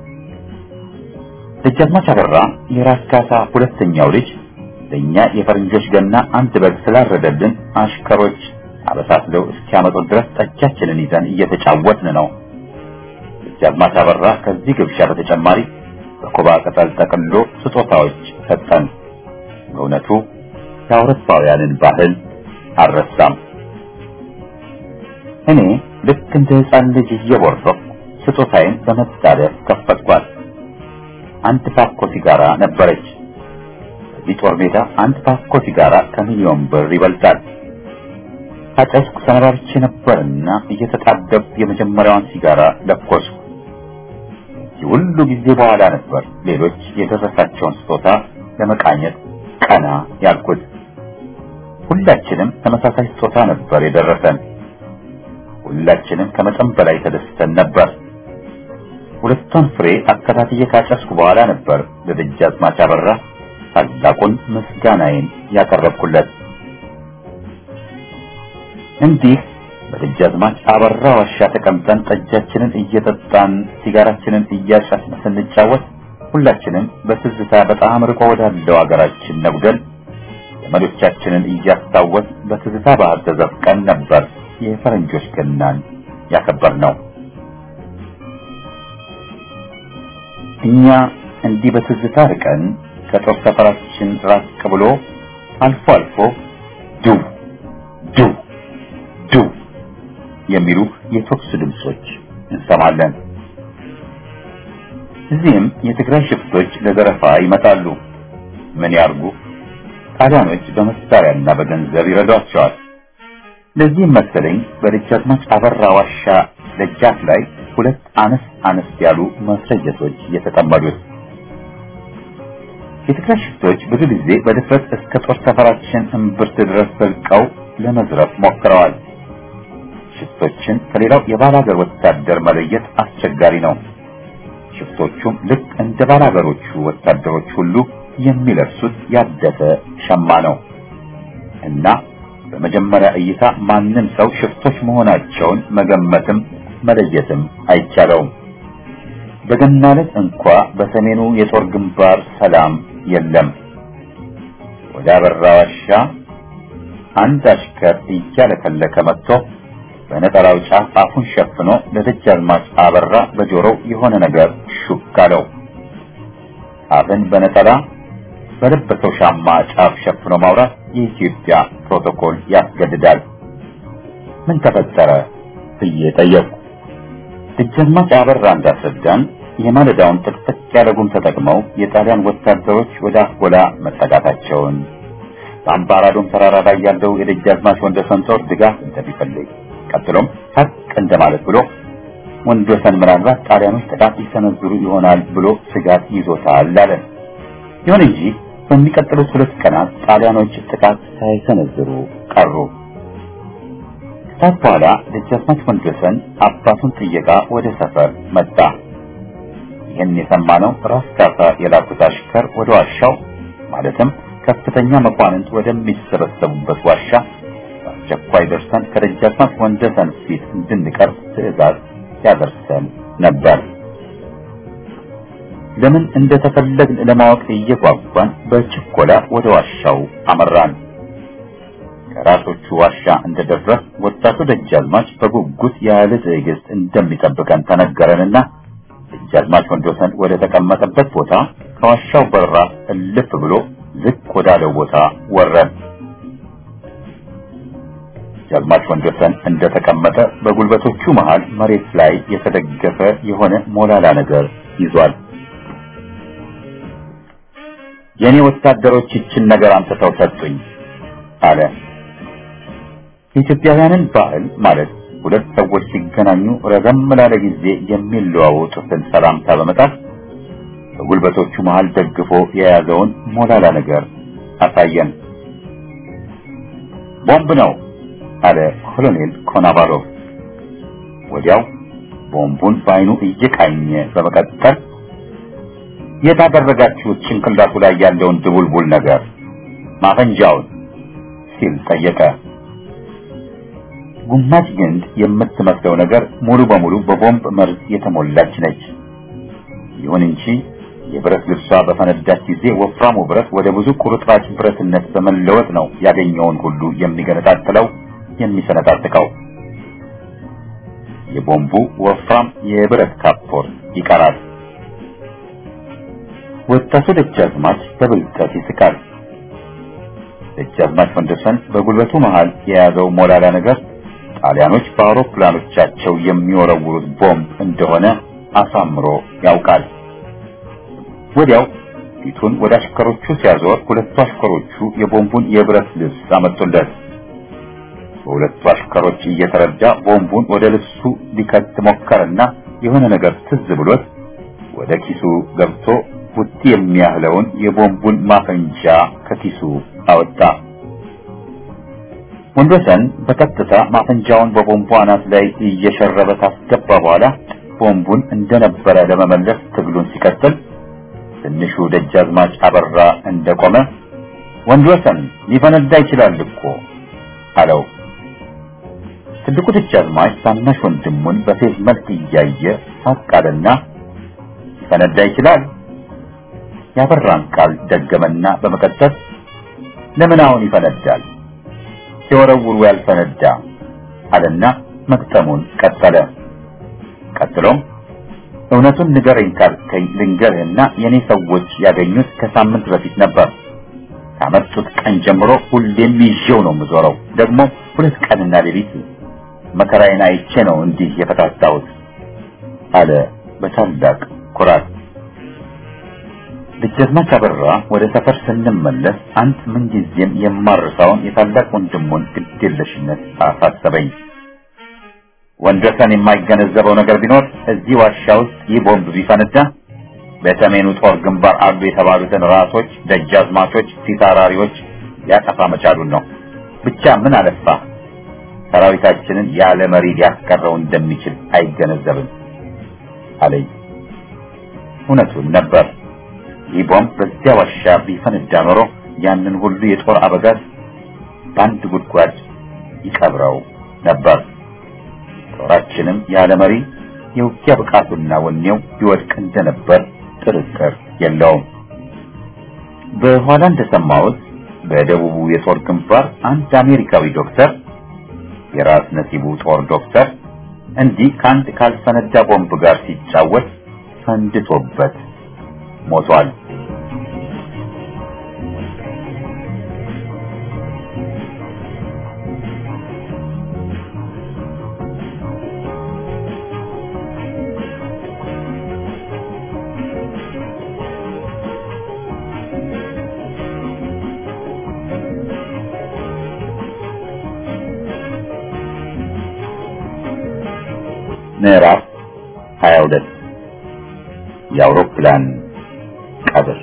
S1: ደጃዝማች አበራ የራስ ካሳ ሁለተኛው ልጅ ለእኛ የፈረንጆች ገና አንድ በግ ስላረደልን አሽከሮች አበሳስለው እስኪያመጡ ድረስ ጠጃችንን ይዘን እየተጫወትን ነው። ደጃዝማች አበራ ከዚህ ግብዣ በተጨማሪ በኮባ ቅጠል ጠቅሎ ስጦታዎች ሰጠን። በእውነቱ የአውሮፓውያንን ባህል አልረሳም። እኔ ልክ እንደ ሕፃን ልጅ እየቦረቅኩ ስጦታዬን በመጣደፍ ከፈትኳት። አንድ ፓኮ ሲጋራ ነበረች። በዚህ ጦር ሜዳ አንድ ፓኮ ሲጋራ ከሚሊዮን ብር ይበልጣል። ካጨስኩ ሰነባብቼ ነበርና እየተጣደብኩ የመጀመሪያዋን ሲጋራ ለኮስኩ። ሁሉ ጊዜ በኋላ ነበር ሌሎች የደረሳቸውን ስጦታ ለመቃኘት ቀና ያልኩት። ሁላችንም ተመሳሳይ ስጦታ ነበር የደረሰን። ሁላችንም ከመጠን በላይ ተደስተን ነበር። ሁለቱን ፍሬ አከታትዬ ካጨስኩ በኋላ ነበር ለደጃዝማች አበራ ታላቁን ምስጋናዬን ያቀረብኩለት። እንዲህ በደጃዝማች አበራ ዋሻ ተቀምጠን ጠጃችንን እየጠጣን ሲጋራችንን እያጨስን ስንጫወት ሁላችንም በትዝታ በጣም ርቆ ወዳለው አገራችን ነጉደን ዘመዶቻችንን እያስታወስ በትዝታ ባህር ተዘፍቀን ነበር የፈረንጆች ገናን ያከበር ነው። እኛ እንዲህ በትዝታ ርቀን ከጦር ሰፈራችን ራቅ ብሎ አልፎ አልፎ ዱው ዱው ዱው የሚሉ የተኩስ ድምጾች እንሰማለን። እዚህም የትግራይ ሽፍቶች ለዘረፋ ይመጣሉ። ምን ያርጉ? ጣሊያኖች በመሳሪያና በገንዘብ ይረዷቸዋል። ለዚህም መሰለኝ በደጃዝማች አበራ ዋሻ ደጃፍ ላይ ሁለት አነስ አነስ ያሉ መስረጀቶች የተጠመዱት። የትግራይ ሽፍቶች ብዙ ጊዜ በድፍረት እስከ ጦር ሰፈራችን እምብርት ድረስ ዘልቀው ለመዝረፍ ሞክረዋል። ሽፍቶችን ከሌላው የባላገር ወታደር መለየት አስቸጋሪ ነው። ሽፍቶቹም ልክ እንደ ባላገሮቹ ወታደሮች ሁሉ የሚለብሱት ያደፈ ሸማ ነው እና በመጀመሪያ እይታ ማንም ሰው ሽፍቶች መሆናቸውን መገመትም መለየትም አይቻለውም። በገና ዕለት እንኳ በሰሜኑ የጦር ግንባር ሰላም የለም። ወደ አበራ ዋሻ አንድ አሽከር እያለከለከ መጥቶ በነጠላው ጫፍ አፉን ሸፍኖ ለደጃዝማች አበራ በጆሮው የሆነ ነገር ሹክ አለው። አፍን በነጠላ በለበሰው ሻማ ጫፍ ሸፍኖ ማውራት የኢትዮጵያ ፕሮቶኮል ያስገድዳል። ምን ተፈጠረ ብዬ ጠየቅኩ። ደጃዝማች አበራ እንዳስረዳን የማለዳውን ጥቅጥቅ ያለ ጉም ተጠቅመው የጣሊያን ወታደሮች ወደ አጎላ መጠጋታቸውን በአምባራዶም ተራራ ላይ ያለው የደጃዝማች ወንደሰን ጦር ድጋፍ እንደሚፈልግ ቀጥሎም ሀቅ እንደማለት ብሎ ወንደሰን ምናልባት ጣሊያኖች ጥቃት ይሰነዝሩ ይሆናል ብሎ ስጋት ይዞታል አለ። ይሁን እንጂ በሚቀጥሉት ሁለት ቀናት ጣሊያኖች ጥቃት ሳይሰነዝሩ ቀሩ። ከሰዓት በኋላ ደጃዝማች ወንደሰን አባቱን ጥየቃ ወደ ሰፈር መጣ። ይህን የሰማነው ራስ ካሳ የላኩት አሽከር ወደ ዋሻው ማለትም ከፍተኛ መኳንንት ወደሚሰበሰቡበት ዋሻ በአስቸኳይ ደርሰን ከደጃዝማች ወንደሰን ፊት እንድንቀርብ ትዕዛዝ ያደርሰን ነበር። ለምን እንደተፈለግን ለማወቅ እየጓጓን በችኮላ ወደ ዋሻው አመራን። ከራሶቹ ዋሻ እንደደረስ ወጣቱ ደጃዝማች በጉጉት ያለ ትዕግስት እንደሚጠብቀን ተነገረንና ደጃዝማች ወንዶሰን ወደ ተቀመጠበት ቦታ ከዋሻው በራፍ እልፍ ብሎ ዝቅ ወዳለው ቦታ ወረን። ደጃዝማች ወንዶሰን እንደተቀመጠ በጉልበቶቹ መሃል መሬት ላይ የተደገፈ የሆነ ሞላላ ነገር ይዟል። የኔ ወታደሮች ይችን ነገር አምጥተው ሰጡኝ አለ። የኢትዮጵያውያንን ባህል ማለት ሁለት ሰዎች ሲገናኙ ረዘም ላለ ጊዜ የሚለዋወጡትን ሰላምታ በመጣት በጉልበቶቹ መሃል ደግፎ የያዘውን ሞላላ ነገር አሳየን። ቦምብ ነው አለ ኮሎኔል ኮናቫሎቭ። ወዲያው ቦምቡን በአይኑ እየቃኘ በመቀጠል የት አደረጋችሁት ጭንቅላቱ ላይ ያለውን ድቡልቡል ነገር ማፈንጃውን ሲል ጠየቀ። ጉማጅ ግንድ የምትመስለው ነገር ሙሉ በሙሉ በቦምብ መርዝ የተሞላች ነች። ይሁን እንጂ የብረት ልብሷ በፈነዳች ጊዜ ወፍራሙ ብረት ወደ ብዙ ቁርጥራጭ ብረትነት በመለወጥ ነው ያገኘውን ሁሉ የሚገነጣጥለው የሚሰነጣጥቀው። የቦምቡ ወፍራም የብረት ካፖርት ይቀራል። ወጣቱ ደጃዝማች በብልጠት ይስቃል። ደጃዝማች ወንደሰን በጉልበቱ መሃል የያዘው ሞላላ ነገር ጣሊያኖች በአውሮፕላኖቻቸው የሚወረውሩት ቦምብ እንደሆነ አሳምሮ ያውቃል። ወዲያው ፊቱን ወደ አሽከሮቹ ሲያዞር ሁለቱ አሽከሮቹ የቦምቡን የብረት ልብስ አመጡለት። በሁለቱ አሽከሮች እየተረዳ ቦምቡን ወደ ልብሱ ሊከት ሞከረና የሆነ ነገር ትዝ ብሎት ወደ ኪሱ ገብቶ ቡጢ የሚያህለውን የቦምቡን ማፈንጃ ከኪሱ አወጣ። ወንዶሰን በቀጥታ ማፈንጃውን በቦምቡ አናት ላይ እየሸረበ ካስገባ በኋላ ቦምቡን እንደነበረ ለመመለስ ትግሉን ሲቀጥል ትንሹ ደጃዝማች አበራ እንደቆመ ወንዶሰን ሊፈነዳ ይችላል እኮ አለው። ትልቁ ደጃዝማች ታናሽ ወንድሙን በፌዝ መልክ እያየ ሳቅ አለና ሊፈነዳ ይችላል ያበራን ቃል ደገመና በመቀጠል ለምን አሁን ይፈነዳል ሲወረውሩ ያልፈነዳ አለና መግጠሙን ቀጠለ። ቀጥሎም እውነቱን ንገረኝ ካልከኝ ልንገርህና የኔ ሰዎች ያገኙት ከሳምንት በፊት ነበር። ካመጡት ቀን ጀምሮ ሁሌም ይዤው ነው የምዞረው። ደግሞ ሁለት ቀንና ሌሊት መከራዬን አይቼ ነው እንዲህ የፈታታሁት አለ በታላቅ ኩራት። ደጃዝማች አበራ ወደ ሰፈር ስንመለስ አንድ ምንጊዜም የማርሳውን የታላቅ ወንድሙን ግዴለሽነት አሳሰበኝ። ወንድወሰን የማይገነዘበው ነገር ቢኖር እዚህ ዋሻ ውስጥ ይህ ቦምብ ቢፈነዳ በሰሜኑ ጦር ግንባር አሉ የተባሉትን ራሶች፣ ደጃዝማቾች፣ ፊታውራሪዎች ሊያጠፋ መቻሉን ነው። ብቻ ምን አለፋ ሰራዊታችንን ያለ መሪ ሊያስቀረው እንደሚችል አይገነዘብም አለኝ። እውነቱን ነበር። ይህ ቦምብ በዚያ ዋሻ ቢፈነዳ ኖሮ ያንን ሁሉ የጦር አበጋዝ በአንድ ጉድጓድ ይቀብረው ነበር። ጦራችንም ያለ መሪ የውጊያ ብቃቱና ወኔው ይወድቅ እንደነበር ጥርጥር የለውም። በኋላ እንደሰማሁት በደቡቡ የጦር ግንባር አንድ አሜሪካዊ ዶክተር የራስ ነሲቡ ጦር ዶክተር እንዲህ ከአንድ ካልፈነዳ ቦምብ ጋር ሲጫወት ፈንድቶበት ሞቷል። ምዕራፍ 22 የአውሮፕላን ቀብር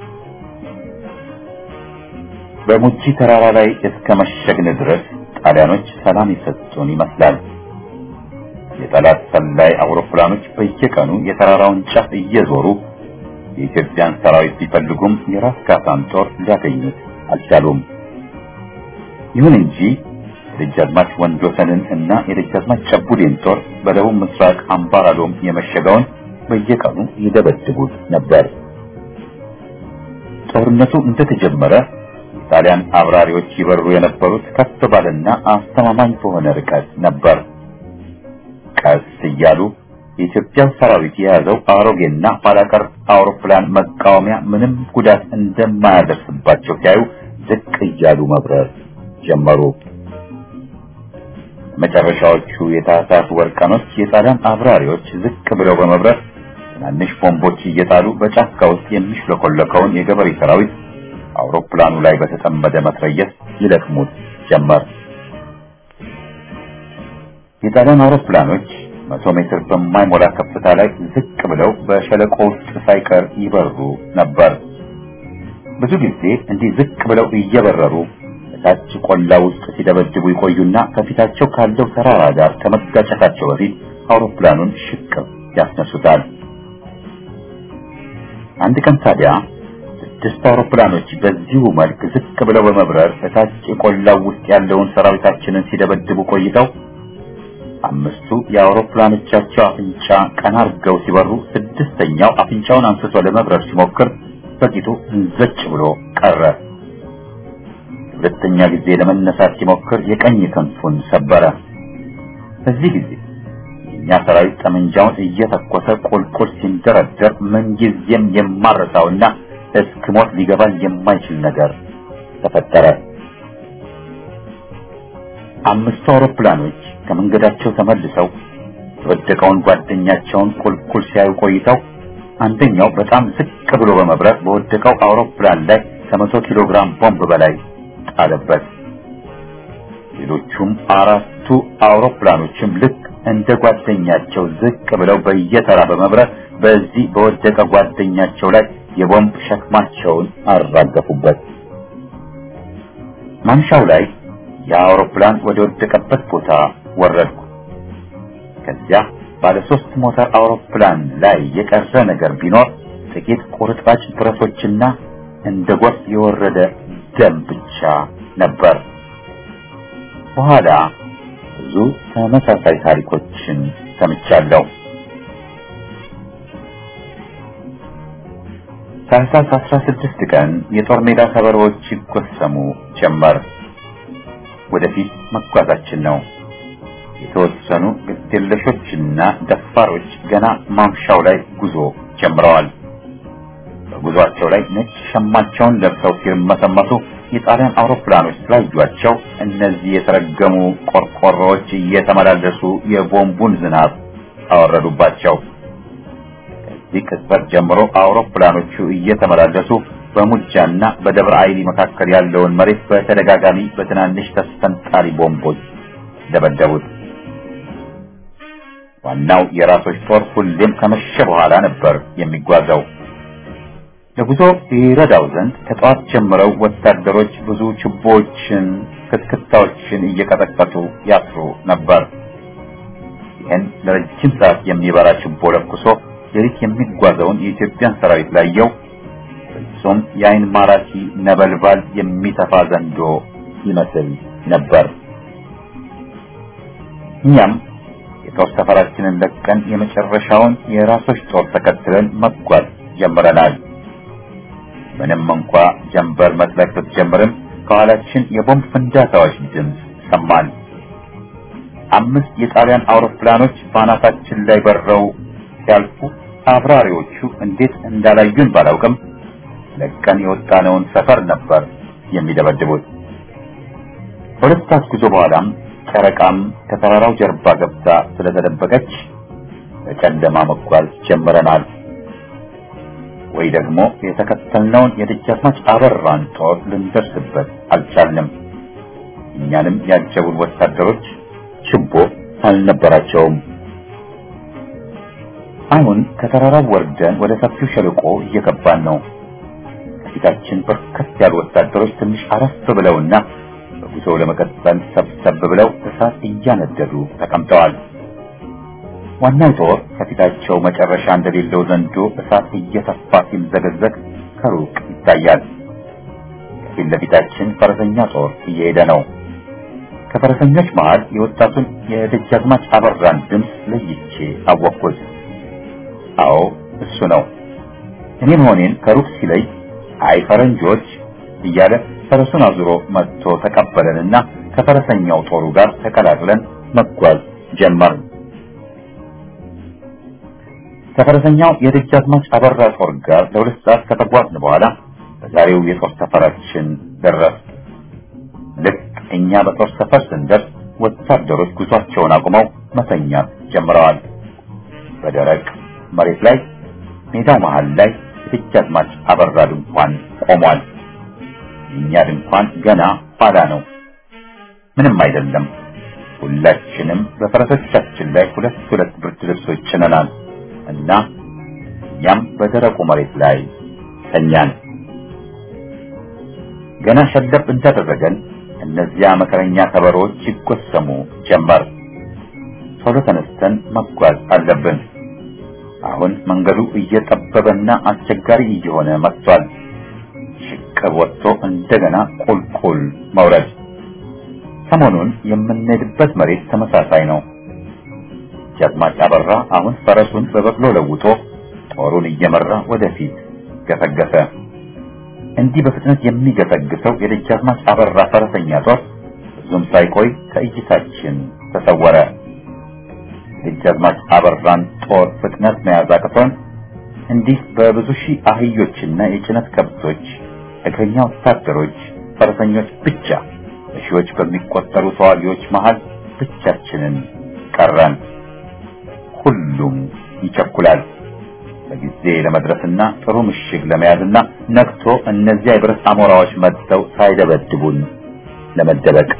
S1: በሙጂ ተራራ ላይ እስከ መሸግን ድረስ ጣሊያኖች ሰላም የሰጡን ይመስላል። የጠላት ሰላይ አውሮፕላኖች በየቀኑ የተራራውን ጫፍ እየዞሩ የኢትዮጵያን ሰራዊት ቢፈልጉም የራስ ካሳን ጦር ሊያገኙት አልቻሉም። ይሁን እንጂ የደጃዝማች ወንድወሰንን እና የደጃዝማች ጨቡዴን ጦር በደቡብ ምስራቅ አምባራዶም የመሸገውን በየቀኑ ይደበድቡት ነበር። ጦርነቱ እንደተጀመረ የጣሊያን አብራሪዎች ይበሩ የነበሩት ከፍ ባለና አስተማማኝ በሆነ ርቀት ነበር። ቀስ እያሉ የኢትዮጵያ ሰራዊት የያዘው አሮጌና ኋላቀር አውሮፕላን መቃወሚያ ምንም ጉዳት እንደማያደርስባቸው ሲያዩ ዝቅ እያሉ መብረር ጀመሩ። መጨረሻዎቹ የታህሳስ ወር ቀኖች የጣሊያን አብራሪዎች ዝቅ ብለው በመብረር ትናንሽ ቦምቦች እየጣሉ በጫካ ውስጥ የሚሽለኮለከውን የገበሬ ሰራዊት አውሮፕላኑ ላይ በተጠመደ መትረየስ ይለቅሙት ጀመር። የጣሊያን አውሮፕላኖች መቶ ሜትር በማይሞላ ከፍታ ላይ ዝቅ ብለው በሸለቆ ውስጥ ሳይቀር ይበሩ ነበር። ብዙ ጊዜ እንዲህ ዝቅ ብለው እየበረሩ ታች ቆላ ውስጥ ሲደበድቡ ይቆዩና ከፊታቸው ካለው ተራራ ጋር ከመጋጨታቸው በፊት አውሮፕላኑን ሽቅብ ያስነሱታል። አንድ ቀን ታዲያ ስድስት አውሮፕላኖች በዚሁ መልክ ዝቅ ብለው በመብረር እታች ቆላው ውስጥ ያለውን ሰራዊታችንን ሲደበድቡ ቆይተው አምስቱ የአውሮፕላኖቻቸው አፍንጫ ቀና አድርገው ሲበሩ ስድስተኛው አፍንጫውን አንስቶ ለመብረር ሲሞክር በቂቱ እንዘጭ ብሎ ቀረ። ሁለተኛ ጊዜ ለመነሳት ሲሞክር የቀኝ ክንፉን ሰበረ። በዚህ ጊዜ የእኛ ሰራዊት ጠመንጃውን እየተኮሰ ቁልቁል ሲንደረደር ምንጊዜም የማረሳውና እስክሞት ሊገባኝ የማይችል ነገር ተፈጠረ። አምስቱ አውሮፕላኖች ከመንገዳቸው ተመልሰው የወደቀውን ጓደኛቸውን ቁልቁል ሲያዩ ቆይተው አንደኛው በጣም ዝቅ ብሎ በመብረር በወደቀው አውሮፕላን ላይ ከመቶ ኪሎ ግራም ቦምብ በላይ ጣለበት። ሌሎቹም አራቱ አውሮፕላኖችም ልክ እንደ ጓደኛቸው ዝቅ ብለው በየተራ በመብረር በዚህ በወደቀ ጓደኛቸው ላይ የቦምብ ሸክማቸውን አራገፉበት። ማምሻው ላይ የአውሮፕላን ወደ ወደቀበት ቦታ ወረድኩ። ከዚያ ባለ ሶስት ሞተር አውሮፕላን ላይ የቀረ ነገር ቢኖር ጥቂት ቁርጥራጭ ብረቶችና እንደ ጎርፍ የወረደ ደም ብቻ ነበር። በኋላ ብዙ ተመሳሳይ ታሪኮችን ሰምቻለሁ። ታህሳስ 16 ቀን የጦር ሜዳ ከበሮዎች ይጎሰሙ ጀመር። ወደፊት መጓዛችን ነው። የተወሰኑ ግዴለሾችና ደፋሮች ገና ማምሻው ላይ ጉዞ ጀምረዋል። በጉዟቸው ላይ ነጭ ሸማቸውን ለብሰው ሲርመሰመሱ የጣሊያን አውሮፕላኖች ስላዩአቸው እነዚህ የተረገሙ ቆርቆሮዎች እየተመላለሱ የቦምቡን ዝናብ አወረዱባቸው። ከዚህ ቅጽበት ጀምሮ አውሮፕላኖቹ እየተመላለሱ በሙጃና በደብረ አይሊ መካከል ያለውን መሬት በተደጋጋሚ በትናንሽ ተስፈንጣሪ ቦምቦች ደበደቡት። ዋናው የራሶች ጦር ሁሌም ከመሸ በኋላ ነበር የሚጓዘው። ለጉዞ ይረዳው ዘንድ ከጠዋት ጀምረው ወታደሮች ብዙ ችቦዎችን፣ ክትክታዎችን እየቀጠቀጡ ያስሩ ነበር። ይህን ለረጅም ሰዓት የሚበራ ችቦ ለኩሶ ሌሊት የሚጓዘውን የኢትዮጵያን ሰራዊት ላየው ፍጹም የአይን ማራኪ ነበልባል የሚተፋ ዘንዶ ይመስል ነበር። እኛም የጦር ሰፈራችንን ለቀን የመጨረሻውን የራሶች ጦር ተከትለን መጓዝ ጀምረናል። ምንም እንኳ ጀንበር መጥለቅ ብትጀምርም ከኋላችን የቦምብ ፍንዳታዎች ድምፅ ሰማን። አምስት የጣሊያን አውሮፕላኖች በአናታችን ላይ በረው ሲያልፉ አብራሪዎቹ እንዴት እንዳላዩን ባላውቅም ለቀን የወጣነውን ሰፈር ነበር የሚደበድቡት። ሁለት ሰዓት ጉዞ በኋላም ጨረቃም ከተራራው ጀርባ ገብታ ስለተደበቀች በጨለማ መጓዝ ጀምረናል። ወይ ደግሞ የተከተልነውን የደጃዝማች አበራን ጦር ልንደርስበት አልቻልንም። እኛንም ያጀቡን ወታደሮች ችቦ አልነበራቸውም። አሁን ከተራራው ወርደን ወደ ሰፊው ሸለቆ እየገባን ነው። ከፊታችን በርከት ያሉ ወታደሮች ትንሽ አረፍ ብለውና በጉዞው ለመቀጠል ሰብሰብ ብለው እሳት እያነደዱ ተቀምጠዋል። ዋናው ጦር ከፊታቸው መጨረሻ እንደሌለው ዘንዶ እሳት እየተፋ ሲምዘገዘግ ከሩቅ ይታያል። ከፊት ለፊታችን ፈረሰኛ ጦር እየሄደ ነው። ከፈረሰኞች መሃል የወጣቱን የደጃዝማች አበራን ድምፅ ለይቼ አወቅኩት። አዎ እሱ ነው። እኔ መሆኔን ከሩቅ ሲለይ አይ ፈረንጆች እያለ ፈረሱን አዙሮ መጥቶ ተቀበለንና ከፈረሰኛው ጦሩ ጋር ተቀላቅለን መጓዝ ጀመርን። ከፈረሰኛው የደጃዝማች አበራ ጦር ጋር ለሁለት ሰዓት ከተጓዝን በኋላ በዛሬው የጦር ሰፈራችን ደረስ። ልክ እኛ በጦር ሰፈር ስንደርስ ወታደሮች ጉዟቸውን አቁመው መተኛት ጀምረዋል። በደረቅ መሬት ላይ ሜዳው መሃል ላይ የደጃዝማች አበራ ድንኳን ቆሟል። የእኛ ድንኳን ገና ኋላ ነው። ምንም አይደለም። ሁላችንም በፈረሶቻችን ላይ ሁለት ሁለት ብርድ ልብሶች ጭነናል እና እኛም በደረቁ መሬት ላይ ተኛን። ገና ሸለብ እንዳደረገን እነዚያ መከረኛ ከበሮዎች ይጎሰሙ ጀመር። ቶሎ ተነስተን መጓዝ አለብን። አሁን መንገዱ እየጠበበና አስቸጋሪ እየሆነ መጥቷል። ሽቅብ ወጥቶ እንደገና ቁልቁል መውረድ። ሰሞኑን የምንሄድበት መሬት ተመሳሳይ ነው። ደጃዝማች አበራ አሁን ፈረሱን በበቅሎ ለውጦ ጦሩን እየመራ ወደፊት ገሰገሰ። እንዲህ በፍጥነት የሚገሰግሰው የደጃዝማች አበራ ፈረሰኛ ጦር ብዙም ሳይቆይ ከእይታችን ተሰወረ። የደጃዝማች አበራን ጦር ፍጥነት መያዝ አቅቶን እንዲህ በብዙ ሺህ አህዮችና የጭነት ከብቶች፣ እግረኛ ወታደሮች፣ ፈረሰኞች ብቻ በሺዎች በሚቆጠሩ ተዋጊዎች መሃል ብቻችንን ቀረን። ሁሉም ይቸኩላል በጊዜ ለመድረስና ጥሩ ምሽግ ለመያዝና ነግቶ እነዚያ የብረት አሞራዎች መጥተው ሳይደበድቡን ለመደበቅ።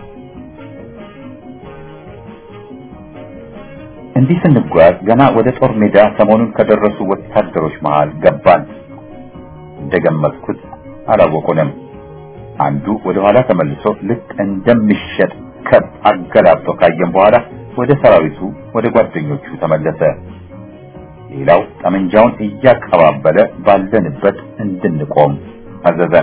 S1: እንዲህ ስንጓዝ ገና ወደ ጦር ሜዳ ሰሞኑን ከደረሱ ወታደሮች መሃል ገባን። እንደገመትኩት አላወቁንም። አንዱ ወደ ኋላ ተመልሶ ልክ እንደሚሸጥ ከብት አገላብጦ ካየን በኋላ ወደ ሰራዊቱ ወደ ጓደኞቹ ተመለሰ። ሌላው ጠመንጃውን እያቀባበለ ባለንበት እንድንቆም አዘዘን።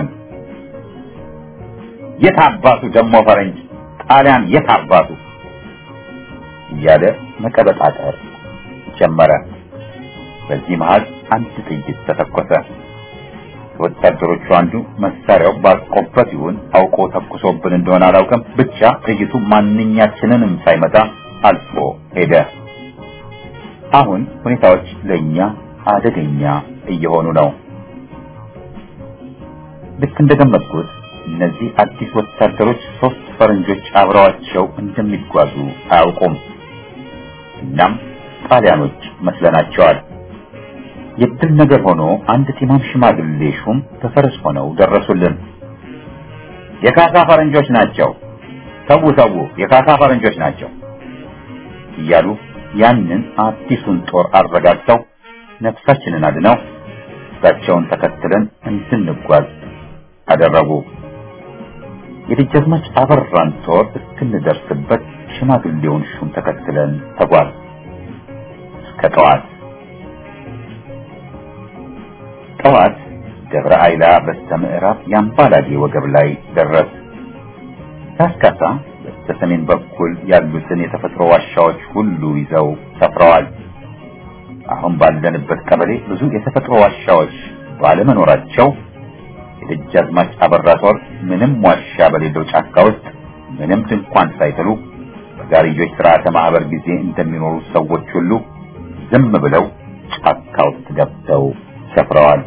S1: የት አባቱ ደግሞ ፈረንጅ ጣሊያን የት አባቱ እያለ መቀበጣጠር ጀመረ። በዚህ መሃል አንድ ጥይት ተተኮሰ። ከወታደሮቹ አንዱ መሳሪያው ባቆበት ይሁን አውቆ ተኩሶብን እንደሆነ አላውቅም፣ ብቻ ጥይቱ ማንኛችንንም ሳይመታ አልፎ ሄደ። አሁን ሁኔታዎች ለኛ አደገኛ እየሆኑ ነው። ልክ እንደገመትኩት እነዚህ አዲስ ወታደሮች ሶስት ፈረንጆች አብረዋቸው እንደሚጓዙ አያውቁም። እናም ጣሊያኖች መስለናቸዋል። የድል ነገር ሆኖ አንድ ቲማም ሽማግሌ ሹም በፈረስ ሆነው ደረሱልን። የካሳ ፈረንጆች ናቸው፣ ተዉ ተዉ፣ የካሳ ፈረንጆች ናቸው እያሉ ያንን አዲሱን ጦር አረጋግተው ነፍሳችንን አድነው እሳቸውን ተከትለን እንድንጓዝ አደረጉ። የደጃዝማች አበራን ጦር እስክንደርስበት ሽማግሌውን ሹም ተከትለን ተጓዝ እስከ ጠዋት ጠዋት ደብረ አይላ በስተ ምዕራብ የአምባላጌ ወገብ ላይ ደረስ። ካስካሳ በስተ ሰሜን በኩል ያሉትን የተፈጥሮ ዋሻዎች ሁሉ ይዘው ሰፍረዋል። አሁን ባለንበት ቀበሌ ብዙ የተፈጥሮ ዋሻዎች ባለመኖራቸው የደጃዝማች አበራ ጦር ምንም ዋሻ በሌለው ጫካ ውስጥ ምንም ድንኳን ሳይጥሉ በጋርዮች ስርዓተ ማህበር ጊዜ እንደሚኖሩ ሰዎች ሁሉ ዝም ብለው ጫካ ውስጥ ገብተው ሰፍረዋል።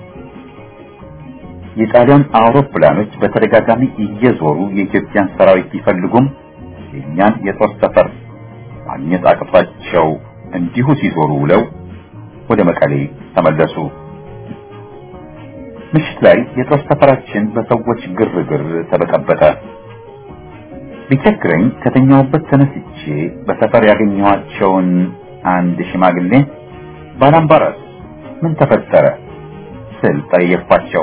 S1: የጣሊያን አውሮፕላኖች በተደጋጋሚ እየዞሩ የኢትዮጵያን ሰራዊት ቢፈልጉም የእኛን የጦር ሰፈር ማግኘት አቅቷቸው እንዲሁ ሲዞሩ ውለው ወደ መቀሌ ተመለሱ። ምሽት ላይ የጦር ሰፈራችን በሰዎች ግርግር ተበጠበጠ። ቢቸግረኝ ከተኛውበት ተነስቼ በሰፈር ያገኘኋቸውን አንድ ሽማግሌ ባላምባራስ ምን ተፈጠረ ስል ጠየቅኳቸው።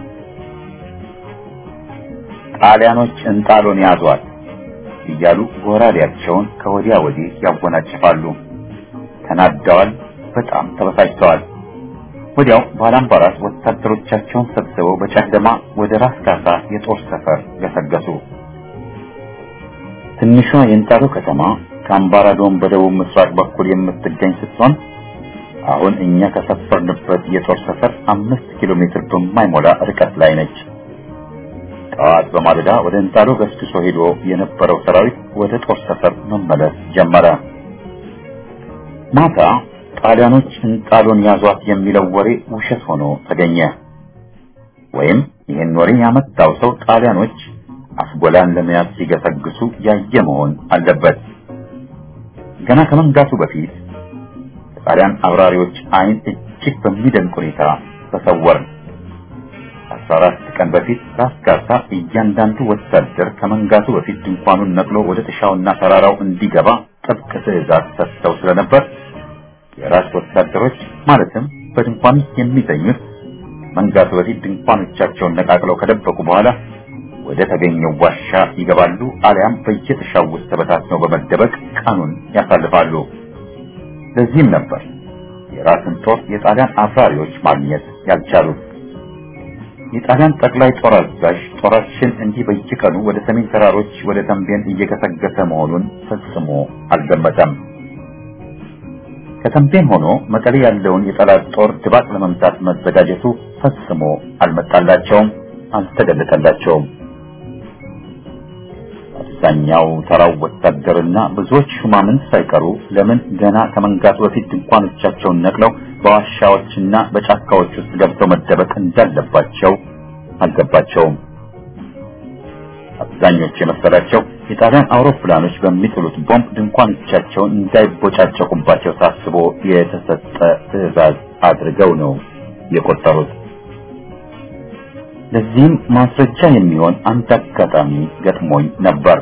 S1: ጣሊያኖች እንጣሎን ያዟት እያሉ ጎራዴያቸውን ከወዲያ ወዲህ ያወናጭፋሉ። ተናደዋል። በጣም ተበሳጭተዋል። ወዲያው ባላምባራስ ወታደሮቻቸውን ሰብስበው በጨለማ ወደ ራስ ካሳ የጦር ሰፈር ገሰገሱ። ትንሿ የእንጣሎ ከተማ ከአምባራዶም በደቡብ ምስራቅ በኩል የምትገኝ ስትሆን አሁን እኛ ከሰፈርንበት የጦር ሰፈር አምስት ኪሎ ሜትር በማይሞላ ርቀት ላይ ነች። ጠዋት በማለዳ ወደ እንጣሎ ገስግሶ ሄዶ የነበረው ሰራዊት ወደ ጦር ሰፈር መመለስ ጀመረ። ማታ ጣሊያኖች እንጣሎን ያዟት የሚለው ወሬ ውሸት ሆኖ ተገኘ። ወይም ይህን ወሬ ያመጣው ሰው ጣሊያኖች አስጎላን ለመያዝ ሲገሰግሱ ያየ መሆን አለበት። ገና ከመንጋቱ በፊት ከጣሊያን አብራሪዎች ዓይን እጅግ በሚደንቅ ሁኔታ ተሰወርን። አስራ አራት ቀን በፊት ራስ ካሳ እያንዳንዱ ወታደር ከመንጋቱ በፊት ድንኳኑን ነቅሎ ወደ ጥሻውና ተራራው እንዲገባ ጥብቅ ትዕዛዝ ሰጥተው ስለነበር የራስ ወታደሮች ማለትም በድንኳን ውስጥ የሚተኙት መንጋቱ በፊት ድንኳኖቻቸውን ነቃቅለው ከደበቁ በኋላ ወደ ተገኘው ዋሻ ይገባሉ፣ አሊያም በየጥሻው ውስጥ ተበታትነው በመደበቅ ቀኑን ያሳልፋሉ። ለዚህም ነበር የራስን ጦር የጣሊያን አብራሪዎች ማግኘት ያልቻሉት። የጣሊያን ጠቅላይ ጦር አዛዥ ጦራችን እንዲህ በየቀኑ ወደ ሰሜን ተራሮች ወደ ተንቤን እየገሰገሰ መሆኑን ፈጽሞ አልገመተም። ከተንቤን ሆኖ መቀሌ ያለውን የጠላት ጦር ድባቅ ለመምታት መዘጋጀቱ ፈጽሞ አልመጣላቸውም፣ አልተገለጠላቸውም። አብዛኛው ተራው ወታደርና ብዙዎች ሹማምንት ሳይቀሩ ለምን ገና ከመንጋቱ በፊት ድንኳኖቻቸውን ነቅለው በዋሻዎችና በጫካዎች ውስጥ ገብተው መደበቅ እንዳለባቸው አልገባቸውም። አብዛኞቹ የመሰላቸው የጣሊያን አውሮፕላኖች በሚጥሉት ቦምብ ድንኳኖቻቸውን እንዳይቦጫጨቁባቸው ታስቦ የተሰጠ ትዕዛዝ አድርገው ነው የቆጠሩት። ለዚህም ማስረጃ የሚሆን አንድ አጋጣሚ ገጥሞኝ ነበር።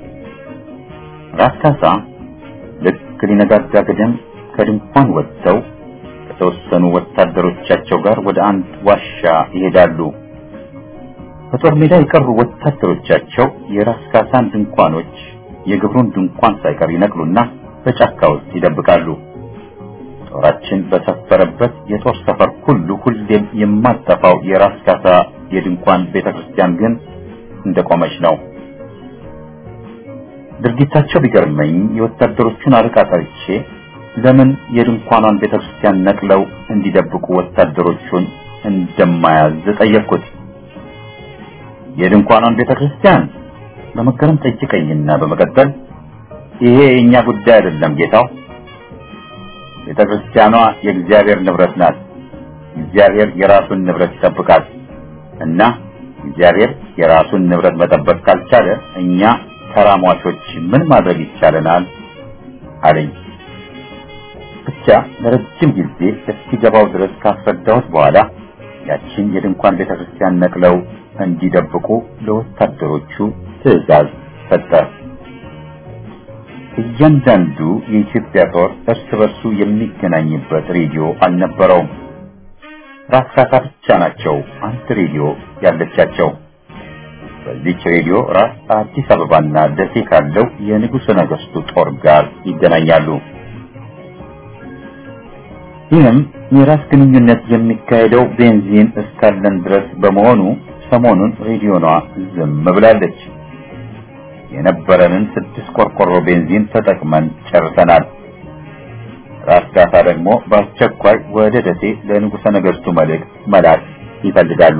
S1: ራስ ካሳ ልክ ሊነጋጋ ገደም ከድንኳን ወጥተው ከተወሰኑ ወታደሮቻቸው ጋር ወደ አንድ ዋሻ ይሄዳሉ። በጦር ሜዳ የቀሩ ወታደሮቻቸው የራስ ካሳን ድንኳኖች፣ የግብሩን ድንኳን ሳይቀር ይነቅሉና በጫካ ውስጥ ይደብቃሉ። ጦራችን በሰፈረበት የጦር ሰፈር ሁሉ ሁሌም የማጠፋው የራስ ካሳ የድንኳን ቤተክርስቲያን ግን እንደቆመች ነው። ድርጊታቸው ቢገርመኝ የወታደሮቹን አለቃ ጠርቼ ለምን የድንኳኗን ቤተክርስቲያን ነቅለው እንዲደብቁ ወታደሮቹን እንደማያዝ ጠየቅኩት። የድንኳኗን ቤተክርስቲያን በመገረም ጠይቀኝና በመቀጠል ይሄ የእኛ ጉዳይ አይደለም ጌታው፣ ቤተክርስቲያኗ የእግዚአብሔር ንብረት ናት። እግዚአብሔር የራሱን ንብረት ይጠብቃል እና እግዚአብሔር የራሱን ንብረት መጠበቅ ካልቻለ እኛ ተራሟቾች ምን ማድረግ ይቻለናል? አለኝ። ብቻ ብቻ ለረጅም ጊዜ እስኪገባው ድረስ ካስረዳሁት በኋላ ያችን የድንኳን ቤተክርስቲያን ነቅለው እንዲደብቁ ለወታደሮቹ ትዕዛዝ ሰጠ። እያንዳንዱ የኢትዮጵያ ጦር እርስ በርሱ የሚገናኝበት ሬዲዮ አልነበረውም። ራስ ካሳ ብቻ ናቸው አንድ ሬዲዮ ያለቻቸው። በዚች ሬዲዮ ራስ አዲስ አበባና ደሴ ካለው የንጉሠ ነገሥቱ ጦር ጋር ይገናኛሉ። ይህም የራስ ግንኙነት የሚካሄደው ቤንዚን እስካለን ድረስ በመሆኑ ሰሞኑን ሬዲዮኗ ዝም ብላለች። የነበረንን ስድስት ቆርቆሮ ቤንዚን ተጠቅመን ጨርሰናል። ራስ ካሳ ደግሞ በአስቸኳይ ወደ ደሴ ለንጉሠ ነገሥቱ መልእክት መላክ ይፈልጋሉ።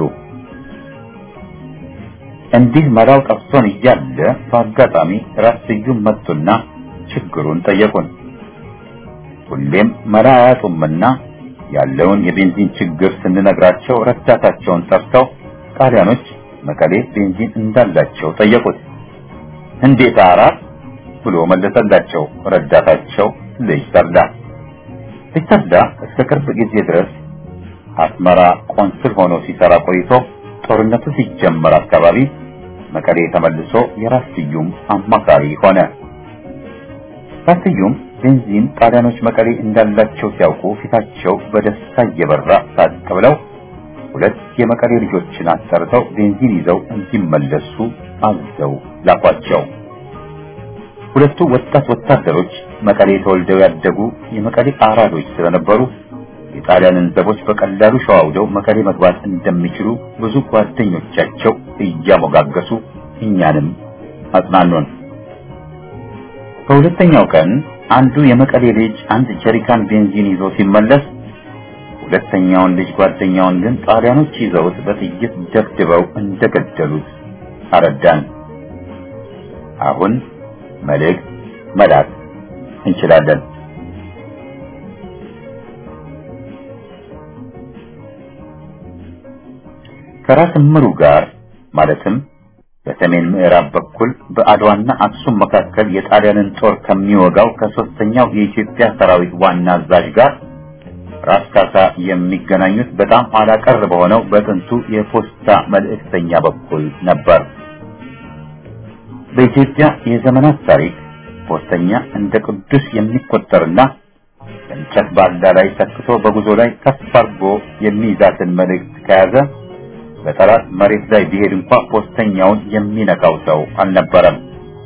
S1: እንዲህ መላው ጠፍቶን እያለ በአጋጣሚ ራስ ስዩም መጡና ችግሩን ጠየቁን። ሁሌም መላ አያጡምና ያለውን የቤንዚን ችግር ስንነግራቸው ረዳታቸውን ጠርተው ጣሊያኖች መቀሌ ቤንዚን እንዳላቸው ጠየቁት። እንዴት አራት ብሎ መለሰላቸው ረዳታቸው ልጅ ተርዳ። ልጅ ተርዳ እስከ ቅርብ ጊዜ ድረስ አስመራ ቆንስል ሆኖ ሲሰራ ቆይቶ ጦርነቱ ሲጀመር አካባቢ መቀሌ ተመልሶ የራስ ስዩም አማካሪ ሆነ። ራስ ስዩም ቤንዚን ጣሊያኖች መቀሌ እንዳላቸው ሲያውቁ ፊታቸው በደስታ እየበራ ሳቅ ብለው ሁለት የመቀሌ ልጆችን አሰርተው ቤንዚን ይዘው እንዲመለሱ አዘው ላኳቸው። ሁለቱ ወጣት ወታደሮች መቀሌ ተወልደው ያደጉ የመቀሌ አራዶች ስለነበሩ የጣሊያንን ዘቦች በቀላሉ ሸዋውደው መቀሌ መግባት እንደሚችሉ ብዙ ጓደኞቻቸው እያሞጋገሱ እኛንም አጽናኑን። በሁለተኛው ቀን አንዱ የመቀሌ ልጅ አንድ ጀሪካን ቤንዚን ይዞ ሲመለስ ሁለተኛውን ልጅ ጓደኛውን ግን ጣሊያኖች ይዘውት በጥይት ደብድበው እንደገደሉት አረዳን። አሁን መልእክት መላክ እንችላለን። ከራስ ምሩ ጋር ማለትም በሰሜን ምዕራብ በኩል በአድዋና አክሱም መካከል የጣሊያንን ጦር ከሚወጋው ከሶስተኛው የኢትዮጵያ ሰራዊት ዋና አዛዥ ጋር ራስ ካሳ የሚገናኙት በጣም ኋላ ቀር በሆነው በጥንቱ የፖስታ መልእክተኛ በኩል ነበር። በኢትዮጵያ የዘመናት ታሪክ ፖስተኛ እንደ ቅዱስ የሚቆጠርና እንጨት ባላ ላይ ሰክቶ በጉዞ ላይ ከፍ አድርጎ የሚይዛትን መልእክት ከያዘ በጠላት መሬት ላይ ቢሄድ እንኳ ፖስተኛውን የሚነካው ሰው አልነበረም።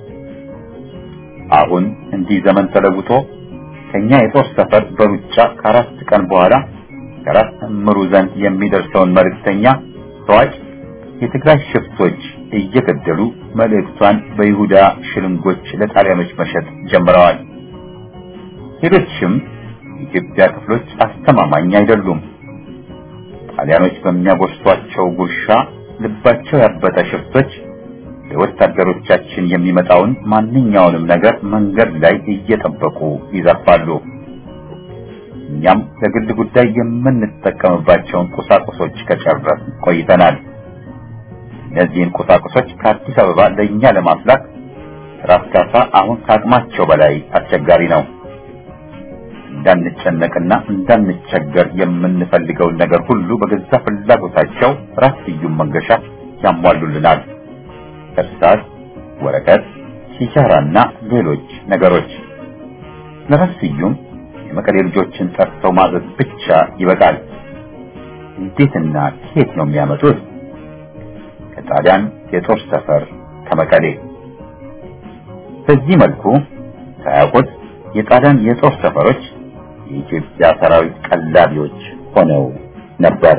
S1: አሁን እንዲህ ዘመን ተለውጦ ከኛ የጦር ሰፈር በሩጫ ከአራት ቀን በኋላ ከራስ እምሩ ዘንድ የሚደርሰውን መልእክተኛ ተዋጭ የትግራይ ሽፍቶች እየገደሉ መልእክቷን በይሁዳ ሽልንጎች ለጣሊያኖች መሸጥ ጀምረዋል። ሌሎችም የኢትዮጵያ ክፍሎች አስተማማኝ አይደሉም። ጣሊያኖች በሚያጎርሷቸው ጉርሻ ልባቸው ያበጠ ሽፍቶች ለወታደሮቻችን የሚመጣውን ማንኛውንም ነገር መንገድ ላይ እየጠበቁ ይዘርፋሉ። እኛም ለግል ጉዳይ የምንጠቀምባቸውን ቁሳቁሶች ከጨረስ ቆይተናል። እነዚህን ቁሳቁሶች ከአዲስ አበባ ለእኛ ለማፍላክ ራስ ካሳ አሁን ከአቅማቸው በላይ አስቸጋሪ ነው። እንዳንጨነቅና እንዳንቸገር የምንፈልገውን ነገር ሁሉ በገዛ ፍላጎታቸው ራስ ስዩም መንገሻ ያሟሉልናል። እርሳስ፣ ወረቀት፣ ሲጃራና ሌሎች ነገሮች። ለራስ ስዩም የመቀሌ ልጆችን ጠርተው ማዘዝ ብቻ ይበቃል። እንዴትና ከየት ነው የሚያመጡት? ከጣሊያን የጦር ሰፈር ከመቀሌ። በዚህ መልኩ ሳያውቁት የጣሊያን የጦር ሰፈሮች የኢትዮጵያ ሰራዊት ቀላቢዎች ሆነው ነበር።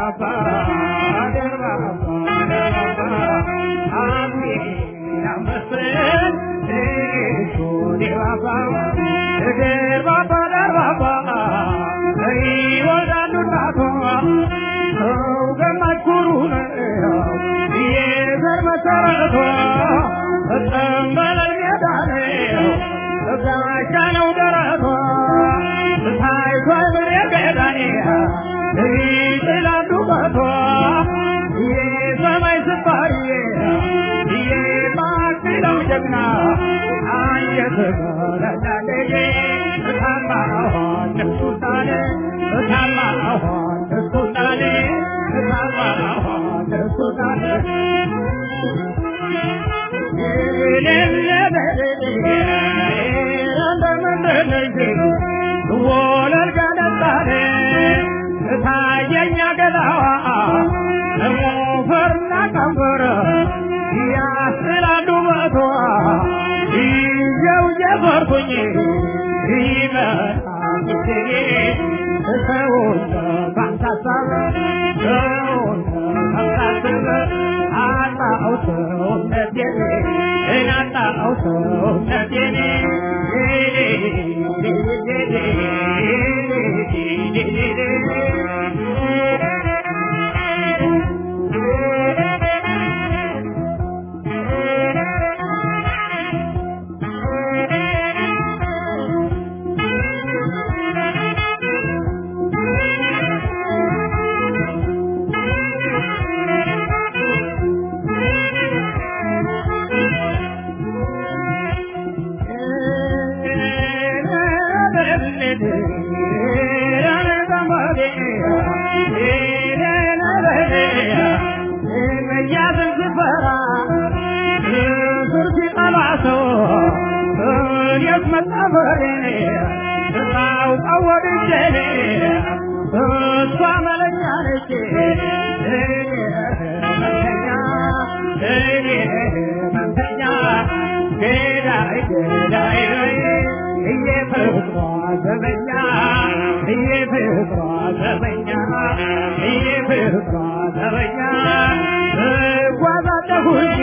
S3: ጋሻነው ደረቷ ታይቷ ምሬ ገዳኔያ ይጥላሉ ቀቷ የሰማይ ስባሪ የማክለው ጀግና አንጀት በረዳለየ እታማኋን እሱታኔ እታማኋን እሱታኔ እታማኋን እሱታኔ ወለል ገነጣኔ እታየኛ ገላዋ ሞፈርና ቀንበር ያስላሉ በቷ ይዤው እየፈርኩኝ ይመጣ ጊዜ ሰውን ባንታሳብ ሰውን ባንታስብ አጣው ሰውነቴን እናጣው ሰውነቴን እሷ መለኛ ነች እኔ መንተኛ ገዳይ ገዳይ እየፍቅሯ ዘበኛ እየፍቅሯ ዘበኛ እየፍቅሯ ዘበኛ እጓዛለሁኝ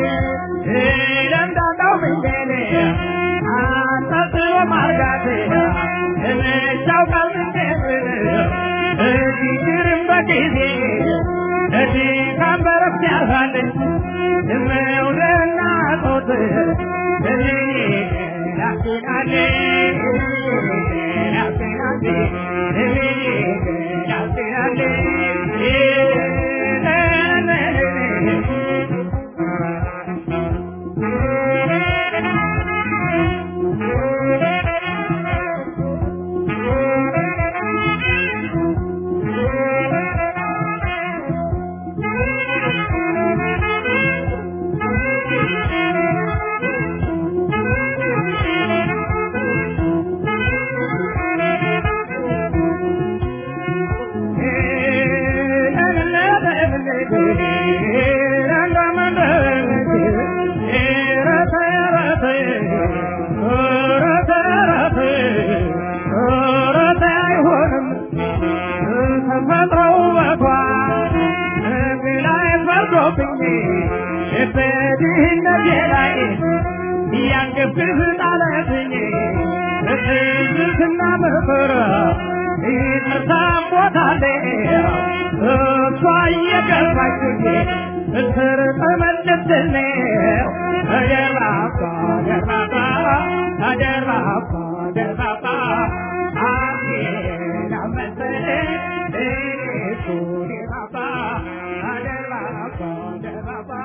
S3: ለምዳለው መንገድ አጣጥሎ ማርጋት እመቻው ቃል መንገድ እጅግርም በጊዜ እዚህ ካንበረፍ ያልፋል መውደድና ጾት እዚህ ናፍቄናል ናፍቄናል ናፍቄናል በድህነቴ ላይ ያንገብህ ጣለብኝ ትዝትና ምክር ይቅርታም ቦታለ እሷ እየገባችኝ እስር ተመልስልኝ ደርባባ ደርባባ ደርባባ ደርባባ አሜን አመሰለኝ እሱ ደርባባ ደርባባ ደርባባ